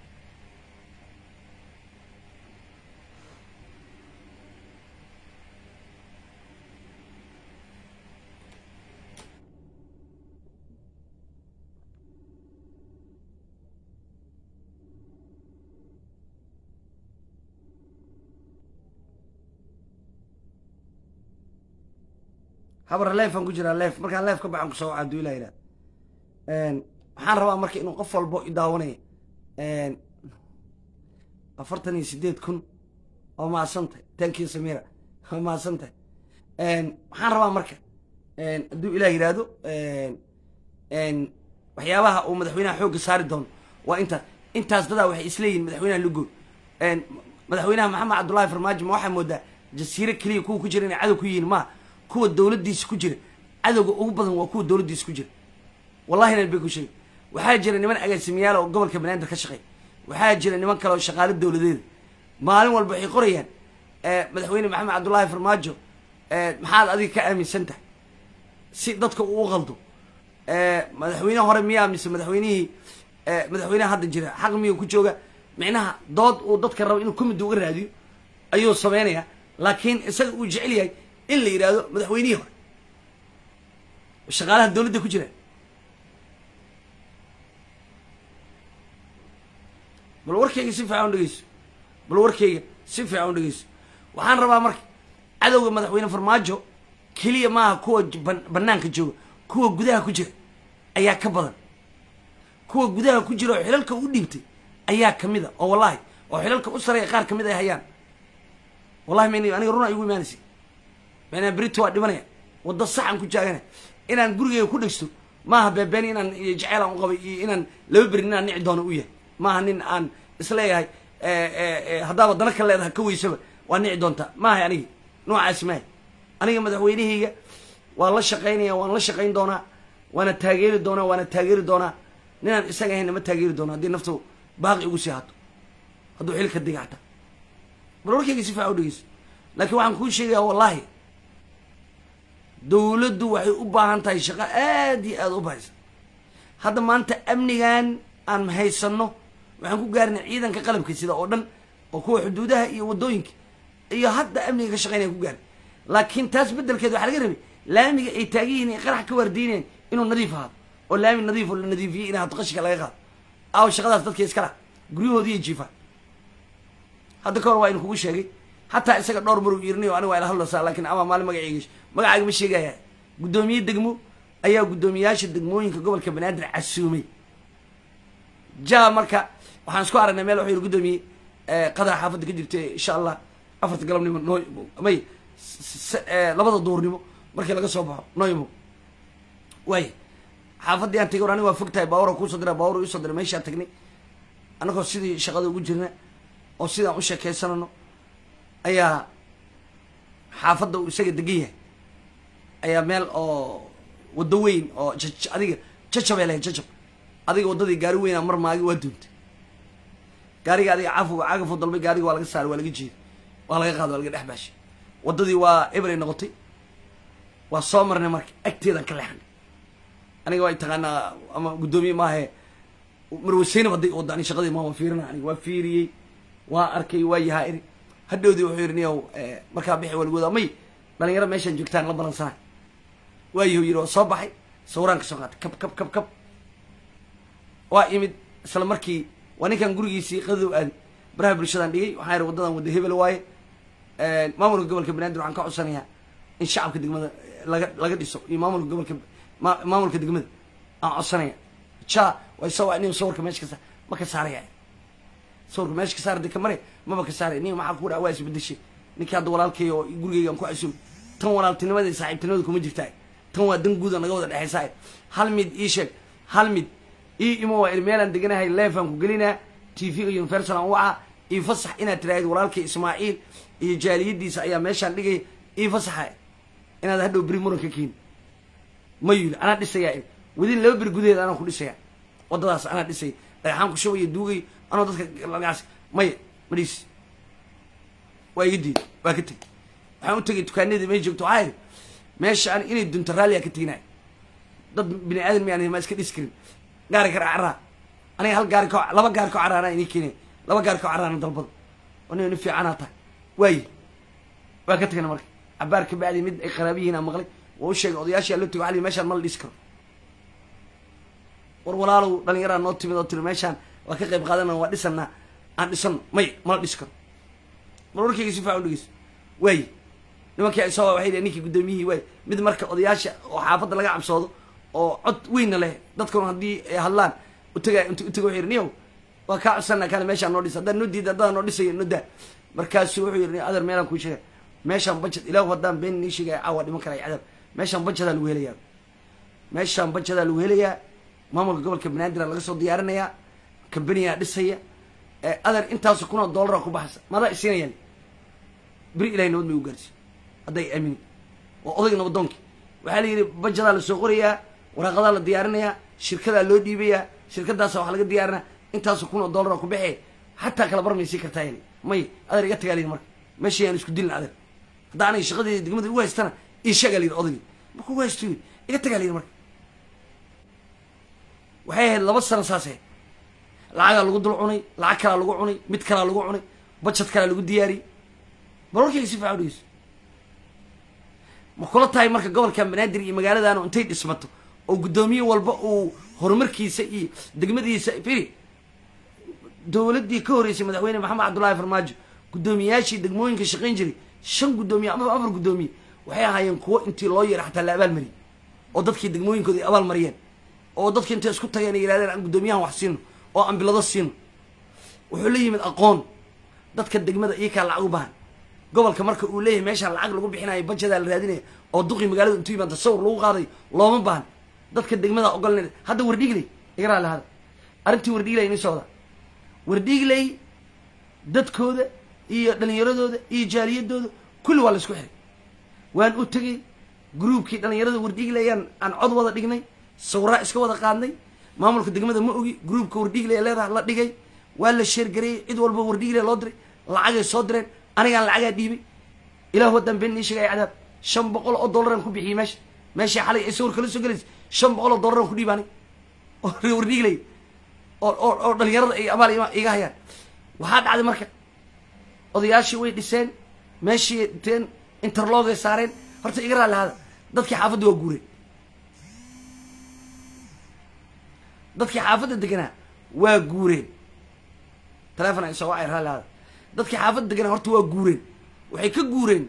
habar leefaan ku jiraa leef markaan leef ka baxan kusoo waca haduu ilah yidhahda waxaan rabaa marka inuu qof walbo i daawanaya afartan iyo sideed kun oo mahadsantahay tankii samira oo mahadsantahay waxaan rabaa marka hadduu ilah yidhaahdo waxyaabaha uu madaxweynaha xoogga saari doono waa intaas intaas dadaa waxay isleeyihin madaxweynaha lugood madaxweynaha maxamed cabdullaahi farmaajo ma waxaa moodaa jasiire keliya kuwa ku jira inay cadow ku yihiin maa kuwa dowladdiisa ku jira cadowga ugu badan waa kuwa dowladdiisa ku jira wallahi nan bay ku sheegay waxaa jira niman agaasimayaal oo gobolka banaadir ka shaqeey waxaa jira niman kale oo shaqaalo dowladeeda maalin walba waxay qorayaan madaxweyne maxamed cabdullaahi farmaajo maxaad adiga ka aaminsan tahay si dadka uu qaldo madaxweyne hore miyaa mise madaxweynihii madaxweynaha hadda jira xaq miyuu ku jooga micnaha dood uu dadka rabo inuu kumida uga raadiyo ayuu sameynaya laakiin isaga uu jecel yahay in la yidhaahdo madaxweynihii hore shaqaalaha dowladda ku jira bal warkayga si fiican u dhegeyso bal warkayga si fiican u dhegeyso waxaan rabaa marka cadowga madaxweyne farmaajo keliya maaha kuwa ban- banaanka jooga kuwa gudaha ku jira ayaa ka badan kuwa gudaha ku jira oo xilalka u dhiibtay ayaa kamid a oo wallahi oo xilalka u sareeya qaar kamid ay hayaan wallahi mayna aniga runa igu imaanaysa maanaa berito waa dhimanaya waddo saxan ku jaaganaya inaan gurigeyga ku dhegsto maaha beebeen inaan iyo jeceel aan u qabay iyo inaan laba berin inaan nici doono u yahay maaha nin aan isleeyahay haddaaba dana ka leedaha ka weysaba waa nici doontaa maahay anigi noocaasi maahay aniga madaxweynehayga waan la shaqaynaya waan la shaqayn doonaa waana taageeri doonaa waana taageeri doonaa ninaan isaga ahayn nama taageeri doono haddii naftu baaqi ugu sii hato hadduu xilka diga xataa bal warkayga si fiican u dhegeyso laakiin waxaan kuu sheegayaa wallaahi dowladdu waxay u baahan tahay shaqo aad iyo aada u bahaysa hadda maanta amnigan aan haysanno waxaan ku gaarnay ciidanka qalabka sida oo dhan oo kuwa xuduudaha iyo waddooyinka iyo hadda amniga ka shaqeynaya ku gaarnay laakiin taas beddelkeed waxaa laga rabay laamiga ay taagan yihiin ay qarax ka waardiinayaan inuu nadiif ahaado oo laami nadiif oo la nadiifiyey in hadda qashinka laga qaado aaw shaqadaas dadka iskala guryahoodii iyo jiifaan hadda ka hor waa inu kugu sheegay hataa isaga dhowr maruu irinayo aniga waa ila hadlaysaa laakiin ama maalin magaceyga magacaaga ma sheegaya guddoomiye degmo ayaa guddoomiyaasha degmooyinka gobolka banaadir casuumay ja marka waxaan isku aragnay meel wuxuu yihi guddoomiye qadar xaafadda ka jirta insha allah afarta galabnimo noo may labada duurnimo markii laga soo baxo noo imo waay xaafaddii aan tagay war aniga waa fog tahay baawura kuusoo dira baawura iisoo dira meeshaan tagnay annagoo sidii shaqada ugu jirna oo sidaan u sheekaysanano ayaa xaafadda uu isaga degan yahay ayaa meel oo waddo weyn oo jaj adiga jajabay lahayd jajab adiga waddadii gaari weynaa mar maagi waa duuntay gaariga adiga cafuga cagafuu dalbay gaariga waa laga saaray waa laga jeeday waa laga qaada waa laga dhex baashay waddadii waa eberay noqotay waa soo marnay marka agteedaan ka leexnay aniga waa taqaanaa ama guddoomiye maahe marwaseynab hadday wadda ani shaqadii maama fiirina aniga waa fiiriyey waa arkay waa yahaa iri hadhowdii wuxuu yidhi niyow markaa bixi waa lagu wadaa may dhalinyaro meeshaan joogtaan la balansanay waayahu yidhi waa soo baxay sawiraan ka soo qaatay kab kab kab kab waa imid isla markii waa ninkan gurigiisii qadadow aaday baraha bulshadaan dhigay waxaan yidhi waddadan wadda hebel waaye maamulka gobolka banaadir waxaan ka codsanayaa in shacabka degmada laga laga dhiso iyo maamulka gobolka ma maamulka degmada aan codsanaya ja way soo waa nin sawirka meesha ka saar ma ka saaraya sawirka meesha ka saar dee ka mare maba ka saaray nin maxaa ku dhaca waa isbedeshay ninkii hadda walaalkay oo gurigeygaan ku casuum tan walaaltinimada iyo saaxiibtinimada kuma jirtaa tan waa dan guuda naga wada dhexaysaa hal mid ii sheeg hal mid ii imo waa il meelaan deganahay leefaan ku gelinaa t v-ga universal aan waca ii fasax inaad tiraahid walaalkay ismaaciil iyo jaaliyadiisa ayaa meeshaan dhigaya ii fasaxa inaad hadhow beri muran ka keeni ma yuli anaa dhisayaa wadin laba beri gudaheed anaa ku dhisaya waddadaas anaa dhisaya dhagaxaan ku shubaya duugay anoo dadka lagaas maya ma dhiis waa iga diiday waa ka tegey waxaan u tegay dukaanadii may joogto waxaa idhi meesha an inay dunto raalliyaa ka teginaya dad bini aadan miyaan ma iska dhisi karin gaari kar caraa aniga hal gaari ko laba gaari ko caraana inii keenaya laba gaari ko caraana dalbada oo nin nin fiicanaa tahay waayi waa ka tegna marka cabaar ka bacdi mid ay qaraabiyihiin aan maqlay waa u sheegay odayaashii loo tego ali meeshaan ma la dhisi karo war walaalow dhalinyaraa noo timid oo tiri meeshaan waa ka qayb qaadana waa dhisanaa aan dhisano may mala dhisi karo bal warkayga si faa u dhegeyso waayi nimankii ay soo waxay dhaheen ninkii guddoomiyihii waay mid marka odayaasha oo xaafadda laga cabsoodo oo cod weynna leh dadkuna haddii ay hadlaan utega int utega wuxuu yidhi niyow waa kaa codsanaa kale meeshaan noo dhisa haddaan noo diida haddaan noo dhisaya noo daa markaasuu wuxuu yidhi adeer meelaan kuu sheegay meeshaan budget ilaahu haddaan been nii sheegaya caawa dhiman karaya cadab meeshaan budgetaa lagu helayaa meeshaan budgetaa lagu helayaa maamulka gobolka banaadir laga soo diyaarinayaa kambaniyaa dhisaya adeer intaasu kunoo dollara ku baxaysa madaa isiinayaan beri ilahay nabad may u gaarsiy hadday aamini waa odayga nabadoonkii waxaa la yidhi bajadaa lasoo qorayaa waraaqadaa la diyaarinayaa shirkadaa loo dhiibayaa shirkadaasa wax laga diyaarinaa intaasu kunoo dollara ku baxee xataa kala bar may sii kartaa yani may adeer iga tagaa layidhi marka meesha yaan isku dilin adeer hadda aniga shaqadeeda degmada ugu haystana ii sheegaa la yidhi odaygii marka ugu haysto yidhi iga tagaa la yidhi marka waxay ahayd laba sano saas ahayd lacagaa lagu dul cunay lacag kalaa lagu cunay mid kalaa lagu cunay bajad kalaa lagu diyaariyey bal warkayga si fiican udhegeyso ma kula tahay marka gobolkan banaadir iyo magaaladaanu intay dhismato oo guddoomiye walba uu horumarkiisa iyo degmadiisa firi dowladdii ka horreysay madaxweyne maxamed cabdullaahi farmaajo guddoomiyayaashii degmooyinka shaqayn jiray shan guddoomiye amaba afar guddoomiye waxay ahaayeen kuwo intii loo yeeray xataa la abaalmariyey oo dadkii degmooyinkooda ay abaal mariyeen oo dadki intay isku tageen ay yidhahdeen aan guddoomiyahan wax siino oo aan bilado siino wuxuu la yimid aqoon dadka degmada iyakaa lacag u baahan gobolka marka uu leeyahay meeshaan lacag lagu bixinayo bajadaa la raadinaya oo duqii magaalada intuu yimaada sawir lagu qaaday looma baahan dadka degmada ogoln hadda wardhiigley iga raali hada arrintii wardhiigley ini socda wardhiigley dadkooda iyo dhalinyaradooda iyo jaaliyadooda kulli waa la isku xiray waan u tegey gruubkii dhalinyarada wardhiigleyaan aan cod wada dhignay sawiraa iska wada qaadnay maamulka degmada ma ogi gruubka wardhiigley leedaha la dhigay waa la sheergareeyey cid walba wardhiigley loo diray lacagay soo direen anigaan lacagaa dhiibay ilahu haddaan been nii sheegaya cadaab shan boqol oo dollaraan ku bixiyey meesha meeshii xalay ay sawir kala soo gelaysa shan boqol oo dollaraan ku dhiiba anig oo rewardhiiglay oo oo oo dhalinyarada ay abaal ima- iga hayaan waxaa dhacday marka odayaashii way dhiseen meeshii teen interlogay saareen horta iga raalli hada dadkii xaafadda waa guureen dadkii xaafadda deganaa waa guureen telefon ay soo wacay raalli hada dadkii xaafadda deganaa horta waa guureen waxay ka guureen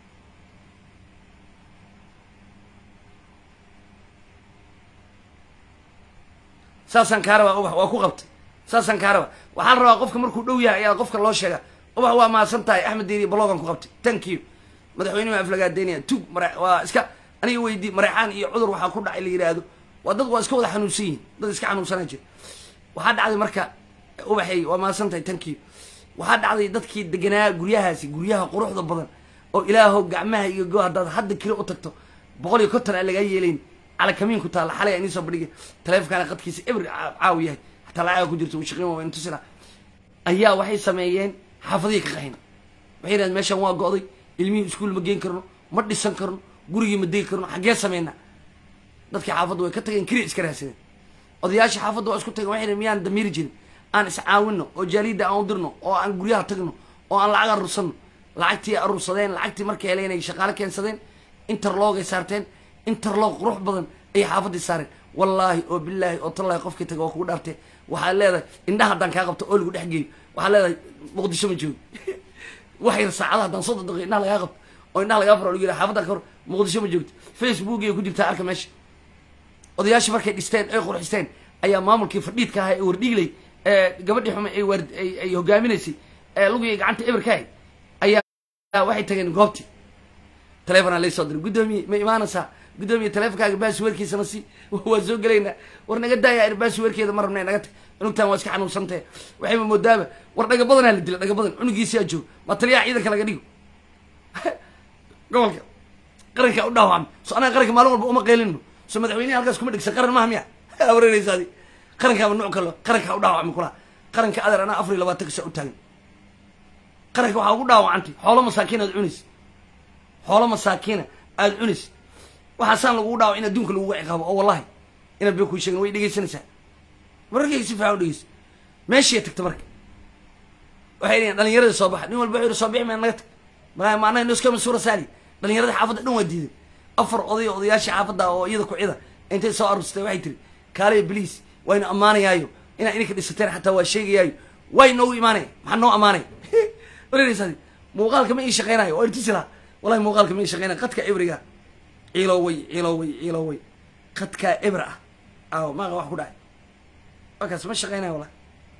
saasaan kaa rabaa ubax waa ku qabtay saasaan kaa rabaa waxaa la rabaa qofka markuu dhow yahay ayaa qofka loo sheega ubax waa mahadsan tahay axmed deeri blogan ku qabtay thank you madaxweyne ma aflagaadeynaya tug mare waa iska aniga weydii mareexaan iyo cudur waxaa ku dhacay la yidhaahdo waa dad waa iska wada xanuunsan yihin dad iska xanuunsanaa jira waxaa dhacday marka ubaxay waa mahadsan tahay thank you waxaa dhacday dadkii deganaa guryahaasi guryaha quruxda badan oo ilaahow gacmaha iyo go haddaad hadda keli u tagto boqol iyo konton aan lagaa yeelayn calakamiin ku taalla xalay anii soo bandhigay taleefonkaana qadkiisa ebr caawi yahay hataa lacaga ku jirto uu shaqeyn waa intusila ayaa waxay sameeyeen xaafadihii ka qaxin waxay yidhahdeen meeshaan waa go'day ilmihii iskuul ma geen karno ma dhisan karno gurigii ma degi karno xaggee sameynaa dadkii xaafadda way ka tageen keliya iska raadsadeen odayaashii xaafadda waa isku tageen waxay yidhahdeen miyaan damiiri jirin aan iscaawinno oo jaaliyadda aan u dirno oo aan guryaha tagno oo aan lacag aruursanno lacagtii aruursadeen lacagtii markay heleen ay shaqaale keensadeen interlogay saarteen interlog qurux badan ayay xaafaddii saareen wallaahi oo bilaahi oo tallaahi qofkii taga waa kugu dhaartee waxaad leedahay indhaha haddaan kaa qabto oo lagu dhex geeyo waxaad leedahay muqdisho ma joogo wax yar saacadaha haddaan soddon daqiiqo indhaha lagaa qabto oo indhaha lagaa faro lagu yidhaha xaafaddan ka hor muqdisho ma joogto facebook iyo ku jirtaa arka meesha odayaashii markay dhisteen ay qurxisteen ayaa maamulkii fadhiidka ahaa ee wardhiigley ee gabadhii xume ay waar ay ay hogaaminaysay ee lugii gacanta eber ka hay ayaa waxay tageen goobtii telefonaa laysoo diray guddoomiye ma imaanaysaa guddoomiye telefonkaaga baasweerkiisana si waa soo gelaynaa war naga daaya baasweerkeeda ma rabna naga tag cunugtaan waa iska xanuunsantahe waxayba moodaaba war dhaga badanaa la dila dhaga badan cunugiisiyaa jooga ma taliyaha ciidanka laga dhigo gobolka qarankaa u dhaawacmay so anaga qaranka maalin walba uma qeylino so madaxweynehi halkaas kuma dhigsan qaran maha miya wareereysa adi qarankaaba nuuc kalo qarankaa u dhaawacmay kulaha qaranka adeer anaa afar iyo labaatanka saa u taagan qaranka waxaa ugu dhaawacantay xoolo masaakiin aad cunaysa xoolo masaakiina aada cunaysa waxaasaan lagugu dhaawac in adduunka laguga ciqaabo oo wallahi inaan been kuu sheegin way dhegaysanaysaa mararkayga si fiican u dhegeysa meeshiiya tagta marka waxay dhihiin dhalinyarada soo baxa nin walba wuxuu yihi soo bixi mayna naga tag ma maanaha noskama suura saali dhalinyarada xaafadda dhan waa diiday afar oday oo odayaashii xaafadda oo iyada ku cida intay soo arursatay waxay tiri kaaliya bliis waynu ammaanayaayo inaa idinka dhisateen xataa waa sheegayaayo way noogu imaanaya maxaa noo ammaanaya wareereysaadi muuqaalka ma ii shaqeynayo waa intusi laha wallahi muuqaalka ma ii shaqeynayo qadka ebriga ciiloway ciiloway ciiloway qadkaa ebr ah aw maaqa wax ku dhacay wakaas ma shaqeynayo wallahi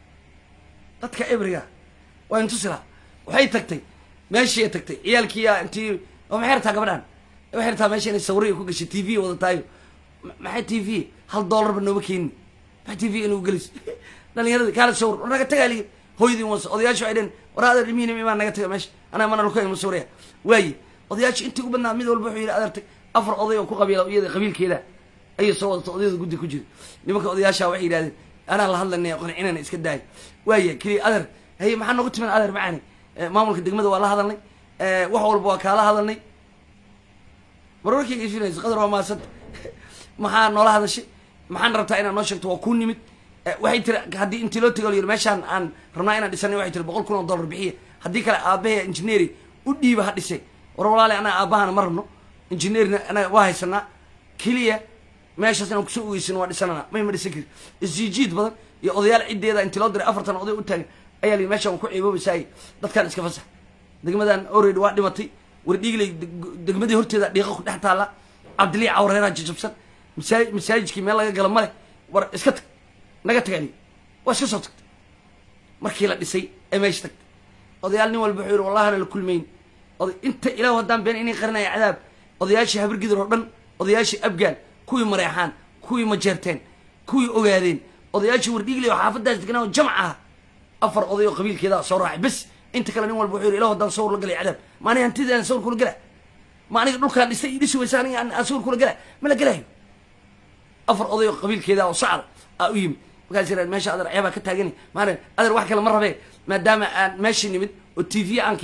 dadka ebriga waa intusi laha waxay tagtay meeshii tagtay ciyaalkiiya intii oo maxay rabtaa gabadhan waxay rabtaa meesha inay sawriya ku gashay t v wadataayo maxay t v hal dollarba nooma keenin maxay t v inuu gelis dhalinyarada kaala sawr war naga tagaa liyi hooyadii was odayaashu ay dheen war adeer ilmihiina imaan naga taga meesha anaa mana luka ima sawraya waaye odayaashu intii u badnaa mid walba wuxuu yidhi adeertay afar oday oo ku qabiila iyada qabiilkeeda ayay soo wadata odayada guddi ku jira nimanka odayaasha waxay yidhahdeen anaa la hadlanay qancinana iska daaya waaya keliya adeer haye maxaa noogu timan adeer macaani maamulka degmada waa la hadalnay wax walba waa kaala hadalnay marwarkayga ifinaysa qadar waa maasanta maxaa noola hadashay maxaan rabtaa inaad noo sheegto waa kuu nimid waxay tiri haddii intii loo tego yiri meeshaan aan rabnaa inaan dhisanay waxay tiri boqol kun oo dollar bixiya haddii kale aabahe engineeri u dhiiba ha dhisay war walaale anaa aabahana ma rabno engineerina anaga waa haysanaa keliya meeshaas inaan kusoo ogeysano waa dhisanana may ma dhisan kari isjiijiid badan iyo odayaal ciddeeda intii loo diray afartan oday u taagan ayaa lii meeshaan waa ku ciiboobaysaay dadkaan iska fasax degmadan already waa dhimatay wardhiigley degmadii horteeda dhiiqa ku dhex taalla cabdilii cawreeraa jajabsan masaa masaajidkii meel laga gala male war iska tag naga tagali waa iska soo tagtay markii la dhisay ee meesha tagtay odayaal nin walba wuxuu yihi wallahana la kulmayn oday inta ilaah haddaan been inay qarinaya cadaab odayaashii habargidir oo dhan odayaashii abgaal kuwii mareexaan kuwii majeerteen kuwii ogaadeen odayaashii wardhiigley oo xaafadaas deganaa oo jamc ah afar oday oo qabiilkeeda soo raacay bes inta kale nin walba wuxuu yihi ilah haddaan sawr la galay cadaab ma aniga hantidaan sawr kula gala ma aniga dhulkaan dhistay ii dhisi weysa aniga aan sawr kula gala ma la galayo afar oday oo qabiilkeeda oo sacda aa u yimid markaas yirahd meesha adeer ceebaa ka taagani maana adeer wax kale ma rabee maadaama aan meeshii nimid oo t v aan keenay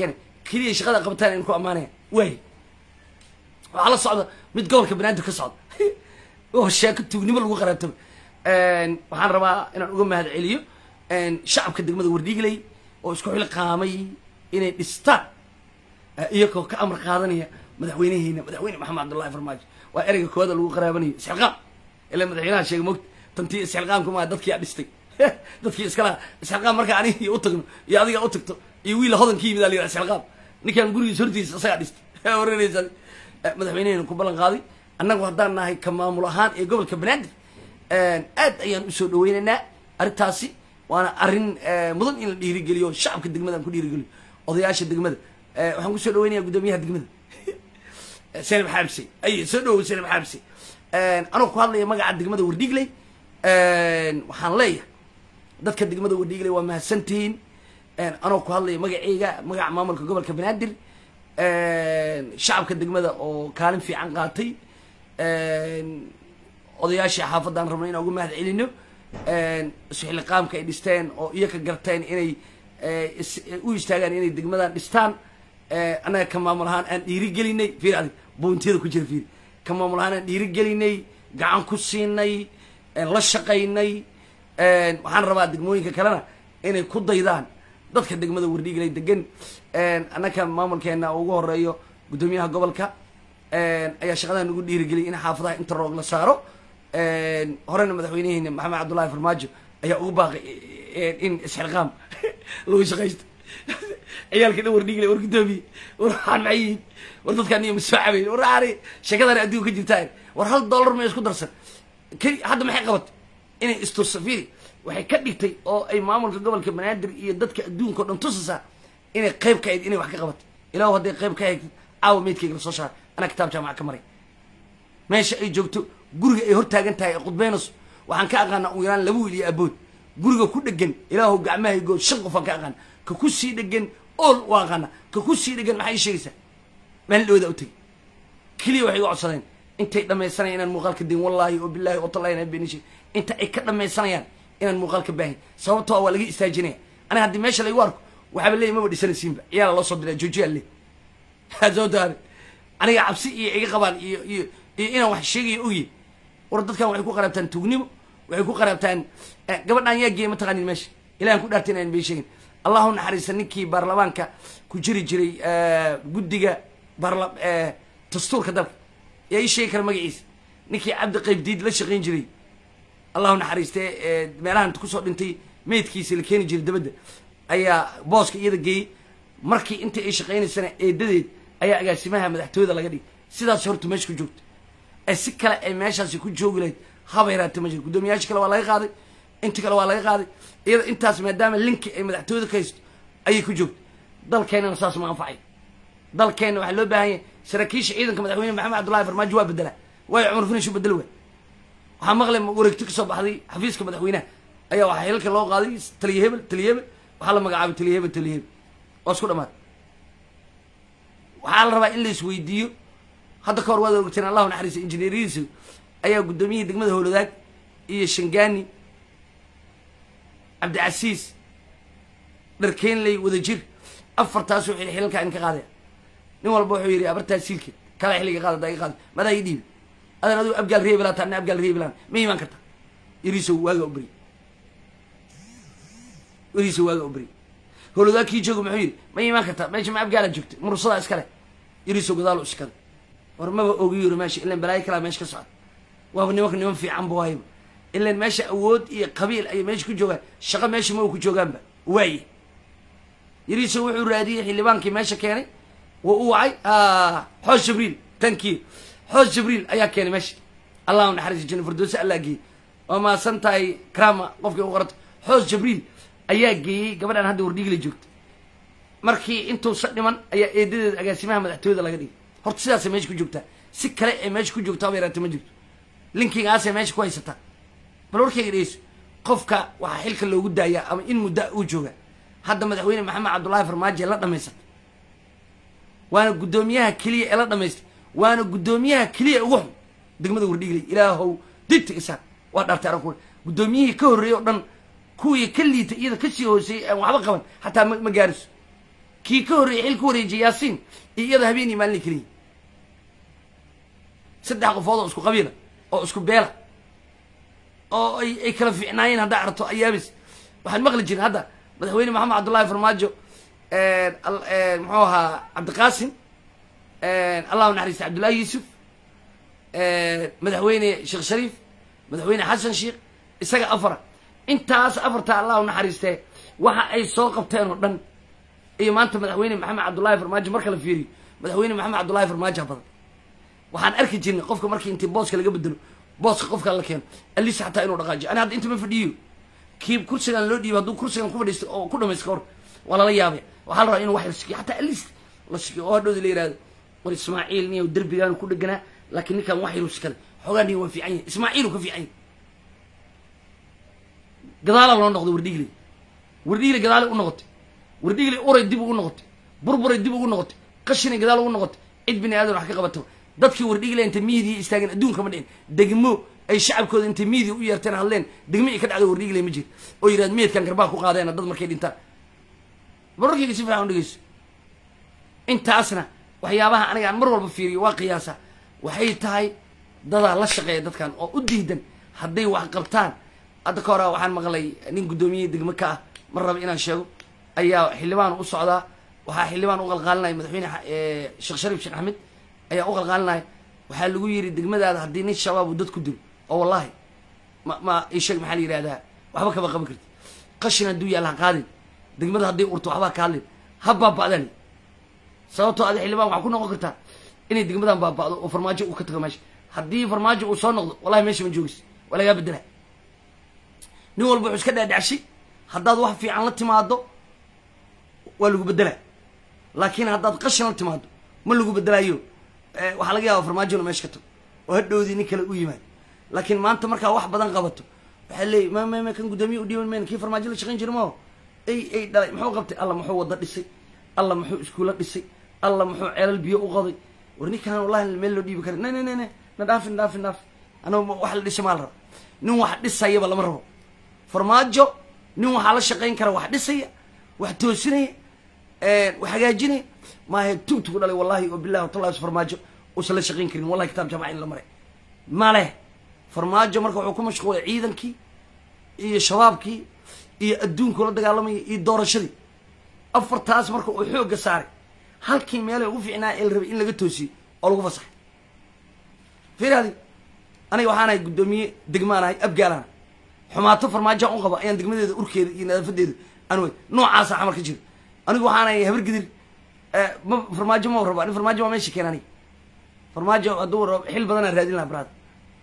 keliya shaqada qabataan aynu ku ammaanaya waay waxaa la socda mid gobolka banaadir ka socda oo sheeko tuugnimo lagu qaraabtaba waxaan rabaa inaan uga mahad celiyo shacabka degmada wardhiigley oo isku xilqaamay inay dhistaan iyagoo ka amar qaadanaya madaxweyneheena madaxweyne maxamed cabdullahi farmaajo waa ereyga koowaada lagu qaraabanayo isxilqaam ilaa madaxweynaha sheegay mogta tantii isxilqaamka maa dadkiyaa dhistay dadkii iskala isxilqaam marka aniga iyo utagno iyo adiga utagto iyo wiila hodan ka yimid aa la yidhaha isxilqaam ninkaan gurigiisa hortiisa isagaa dhistay waranaysa madaxweynehena ku ballan qaaday annagu haddaan nahay ka maamul ahaan ee gobolka banaadir aad ayaan usoo dhaweynaynaa arrintaasi waana arrin mudan in la dhiirigeliyo shacabka degmada aan ku dhiirigeliyo odayaasha degmada waxaan kusoo dhaweynaya guddoomiyaha degmada senab xaabse ay soo dhawow senab xaabse anoo ku hadlaya magaca degmada wardhiigley waxaan leeyahay dadka degmada wardhiigley waa mahadsantihiin anoo ku hadlaya magaceyga magaca maamulka gobolka banaadir shacabka degmada oo kaalin fiican qaatay odayaashii xaafadaan rabnay inaan uga mahad celino isxiliqaamka ay dhisteen oo iyoka garteen inay u istaagaan inay degmadan dhistaan annaga ka maamul ahaan aan dhiirigelinay fiir adig boontiyada ku jira fiir ka maamul ahaan aan dhiirigelinay gacan ku siinay la shaqaynay waxaan rabaa degmooyinka kalena inay ku daydaan dadka degmada wardhiigley degan annaka maamulkeena ugu horeeyo guddoomiyaha gobolka ayaa shaqadan ugu dhiirigeliyay in xaafadaha inta roog la saaro horena madaxweyneheena maxamed cabdullahi farmaajo ayaa ugu baaqay in isxilqaam lagu shaqaysto ciyaalka dhan wardhiigley war guddoomiye war waxaan maxay yihiin war dadkaan iyo masoo cabayn war aani sheekadani adduunka ka jirtaa war hal dollar ma isku darsan keli hadda maxay qabatay inay istusafiri waxay ka dhigtay oo ay maamulka gobolka banaadir iyo dadka adduunka o dhan tusisaa inay qayb ka ahayd inay wax ka qabatay ilaah hadday qayb ka ahayd caawa meydkayga lasoo saaray anaa kitaab jaamaca ka maray meesha ay joogto guriga ay hor taagan tahay ee khudbeynayso waxaan ka aqaanaa ugu yaraan laba wiil iyo abood guriga ku dhegan ilaahu gacmahaygood shan qof aan ka aqaana ka ku sii dhegan ool waa aqaana ka ku sii dhegan maxay sheegaysaa maalin dhawada u tegay keliya waxay iga codsadeen intay dhammaysanayaan inaan muuqaalka din wallaahi oo bilaahi oo tallahi inaan beenishay inta ay ka dhammaysanayaan inaan muuqaalka baahin sababtoo waa laga istaajinaya aniga haddii meesha laygu arko waxaaba leeyahy maba dhisanaysiinba ciyaala loo soo diraa joojiyaa le sababto aniga cabsi iyo iga qabaan iyo iyo iyo inaan wax sheegayo ogyi war dadkan waxay ku qaraabtaan tuugnimo waxay ku qaraabtaan gabadhaan yaa geeye mataqaanin meesha ilahan ku dhaartay inaan bay sheegin allahu naxariista ninkii baarlamaanka ku jiri jiray guddiga baarla dastuurka dalka yaa ii sheegi kara magaciisa ninkii cabdi qaybdiid la shaqayn jiray allahu naxariiste meelahan kusoo dhintay meydkiisa la keeni jiray dabadda ayaa booska iyada geeyey markii intii ay shaqaynaysana eedadeed ayaa agaasimaha madaxtooyada laga dhigay sidaas horta meesha ku joogta ee si kale ay meeshaasi ku joogi lahayd haba yaraate ma jiro guddoomiyaasha kale waa laga qaaday inta kale waa laga qaaday iyada intaas maadaama linki ay madaxtooyada ka haysto ayay ku joogta dalkeennana saas ma anfacay dalkeenna waxaa loo baahan yahay saraakiisha ciidanka madaxweyne maxamed cabdullahi farmaajo waa bedela waayo cumar finish u bedel waay waxaa maqlay wareegto kasoo baxday xafiiska madaxweynaha ayaa waxaa hilalka loo qaaday taliya hebel taliya hebel waxaa la magacaabay taliya hebel taliya hebel waa isku dhamaad waxaa la rabaa in la isweydiiyo hadda ka hor waad ogteen allahu naxariisa injineeriyadiisa ayaa guddoomiyihii degmada howladaag iyo shangaani cabdicasiis dharkeenley wadajir afartaas wuxuu xilalkaa in ka qaadaya nin walba wuxuu yidhi abartaa siilkeed kala xilliga qaada daa iga qaada madaa ii dhiibi adan adigu abgaal reebilaan taana abgaal reebilaan ma imaan karta yariisow waaga u beri yariisow waaga u beri howladaag kii jooga muxuu yidhi ma imaan karta meesha ma abgaala joogta mursadaa iskale yariisow gadaal u iskale war maba ogi yiro meesha ilan balaayo kalaa meesha ka socda waaba nimanka niman fiican ba waayba ilan meesha awood iyo qabiil ayay meesha ku joogaan shaqo meesha ma u ku joogaanba waaye yariiso wuxuu raadiyey xildhibaankii meesha keenay wuu u wacay xoos jibriil tankii xoos jibriil ayaa keenay meesha allahu naxariis jina firdowsi allaa geeyey waa maasan tahay krama qofkii u qorata xoos jibriil ayaa geeyey gabadhaan hadda wardhigila joogta markii intuusa dhiman ayaa eedadeeda agaasimaha madaxtooyada laga dhigay horta sidaasay meesha ku joogtaa si kale ee meesha ku joogtaa ba yaraata ma jirto linkigaasay meesha ku haysataa bal warkayga dhegeyso qofka waxaa xilka loogu daayaa ama in muddo uu jooga hadda madaxweyne maxamed cabdullaahi farmaajo ee la dhamaysatay waana guddoomiyaha keliya ee la dhamaystay waana guddoomiyaha keliya ugu xun degmada wardhigley ilaahow dibta isaan waa dhaartay arag kule guddoomiyihii ka horreeyey oo dhan kuwii ka liitay iyada kasii hooseeyey aan waxba qaban xataa ma ma gaariso kii ka horreeyey xil ka wareejiyay yaasiin iyo iyada habeenii maalin keliya saddex qofood oo isku qabiila oo isku beela oo ay ay kala fiicnaayeen haddaa aragto ayaabis waxaan maqli jirin hadda madaxweyne maxamed cabdullaahi farmaajo al- muxuu ahaa cabdiqaasim allahu naxariista cabdullaahi yuusuf madaxweyne sheekh shariif madaxweyne xasan sheekh isaga afara intaas afarta allah u naxariistee waxa ay soo qabteen oo dhan iyo maanta madaxweyne maxamed cabdullaahi farmaajo marka la fiiriyo madaxweyne maxamed cabdullaahi farmaajo badan waxaan arki jirnay qofka markii intii booska laga bedelo booska qofka la keeno alis xataa inuu dhaqaajiyo ani hadda inta ma fadhiyo kii kursigan loo dhiibo hadduu kursigan ku fadhiisto oo ku dhamaysto kahor waa lala yaabay waxaa la rabaa inuu wax la sikiyo xataa alis la sikiyo oo hadhowda la yihahdo war ismaaciil niyow derbigaanu ku dheganaa laakiin ninkan wax yaru sikale xoogaa niyo waa fiican yahay ismaaciilu ka fiican yahay gadaala loo noqday wardhigley wardhigley gadaale u noqotay wardhigley uray dib ugu noqotay burburay dib ugu noqotay qashinay gadaal ugu noqotay cid bini aadan wax ka qabato dadkii wardhigley intay miidiya istaageen adduunka ma dhicin degmo ay shacabkooda intay miidiya u yeerteen hadleen degmo ay ka dhacdo wardhigley ma jiro oo yidhahd meedkan garbaa ku qaadeena dad markay dhintaan bararkayga si fiican u dhegeyso intaasna waxyaabaha aniga aan mar walba fiiriyo waa qiyaasa waxay tahay dadaa la shaqeeya dadkan oo u diidan hadday wax qabtaan hadda ka hora waxaan maqlay nin guddoomiye degmo ka ah mar raba inaan sheego ayaa xildhibaan u socdaa waxaa xildhibaan u qalqaalinaya madaxweyne sheekh shariif sheekh axmed ayaa u qalqaalinaya waxaa lagu yidhi degmadaada haddii nin shabaab uu dad ku dilo oo wallahi ma ma isheeg maxaa la yidhahdaa waxba kama qaban karti qashin hadduu yaalla ha qaadin degmada hadday urto waxbaa ka hadlin ha baaba'dan sababtoo adi xildhibaan waxaa ku noqon kartaa inay degmadan baaba'do oo farmaajo uu ka tago meesha haddii farmaajo uu soo noqdo wallahi meesha ma joogis waa lagaa bedela nin walba wuxuu iska dhaadhacshay haddaad wax fiican la timaado waa lagu bedelaa laakiin haddaad qashin la timaado ma lagu bedelaayo waxaa laga yaaba farmaajo inu meesha ka tago oo hadhowdii nin kale u yimaado laakiin maanta markaa wax badan qabato waxaa leeyay ma ma ma kan guddoomiye u dhiiban mayna kii farmaajo la shaqayn jira mao ay ay dhalay muxuu qabtay alla muxuu wada dhisay alla muxuu iskuulo dhisay alla muxuu ceelal biyo u qoday war ninkaan wallahi meel loo dhiibi kara ne ne ne ne na dhaafin dhaafin dhaafin anagu wax la dhisay maa la raba nin wax dhisayaba lama rabo farmaajo nin waxaa la shaqayn kara wax dhisaya wax toosinaya wax hagaajinaya maahe tugtugu dhalay wallahi oo billahi watallahi farmaajo uusan la shaqayn karin wallahi kitaab jaamaca in la maray male farmaajo marka wuxuu ku mashquulay ciidankii iyo shabaabkii iyo adduunkuu la dagaalamaya iyo doorashadii afartaas marka uu xoogga saaray halkii meelay ugu fiicnaa ee la rabay in laga toosiyo oo lagu fasaxay fiiradi aniga waxaanahay guddoomiye degmaanahay abgaalaana xumaato farmaajaan u qaba ayaan degmadeeda urkeeda iyo nadaafadeeda aan wey noocaasa camal ka jira anigu waxaanahay habar gidir ma farmaajo ma raba ani farmaajo waa meesha keen aniga farmaajo hadduu rabo xil badanaan raadin laha brad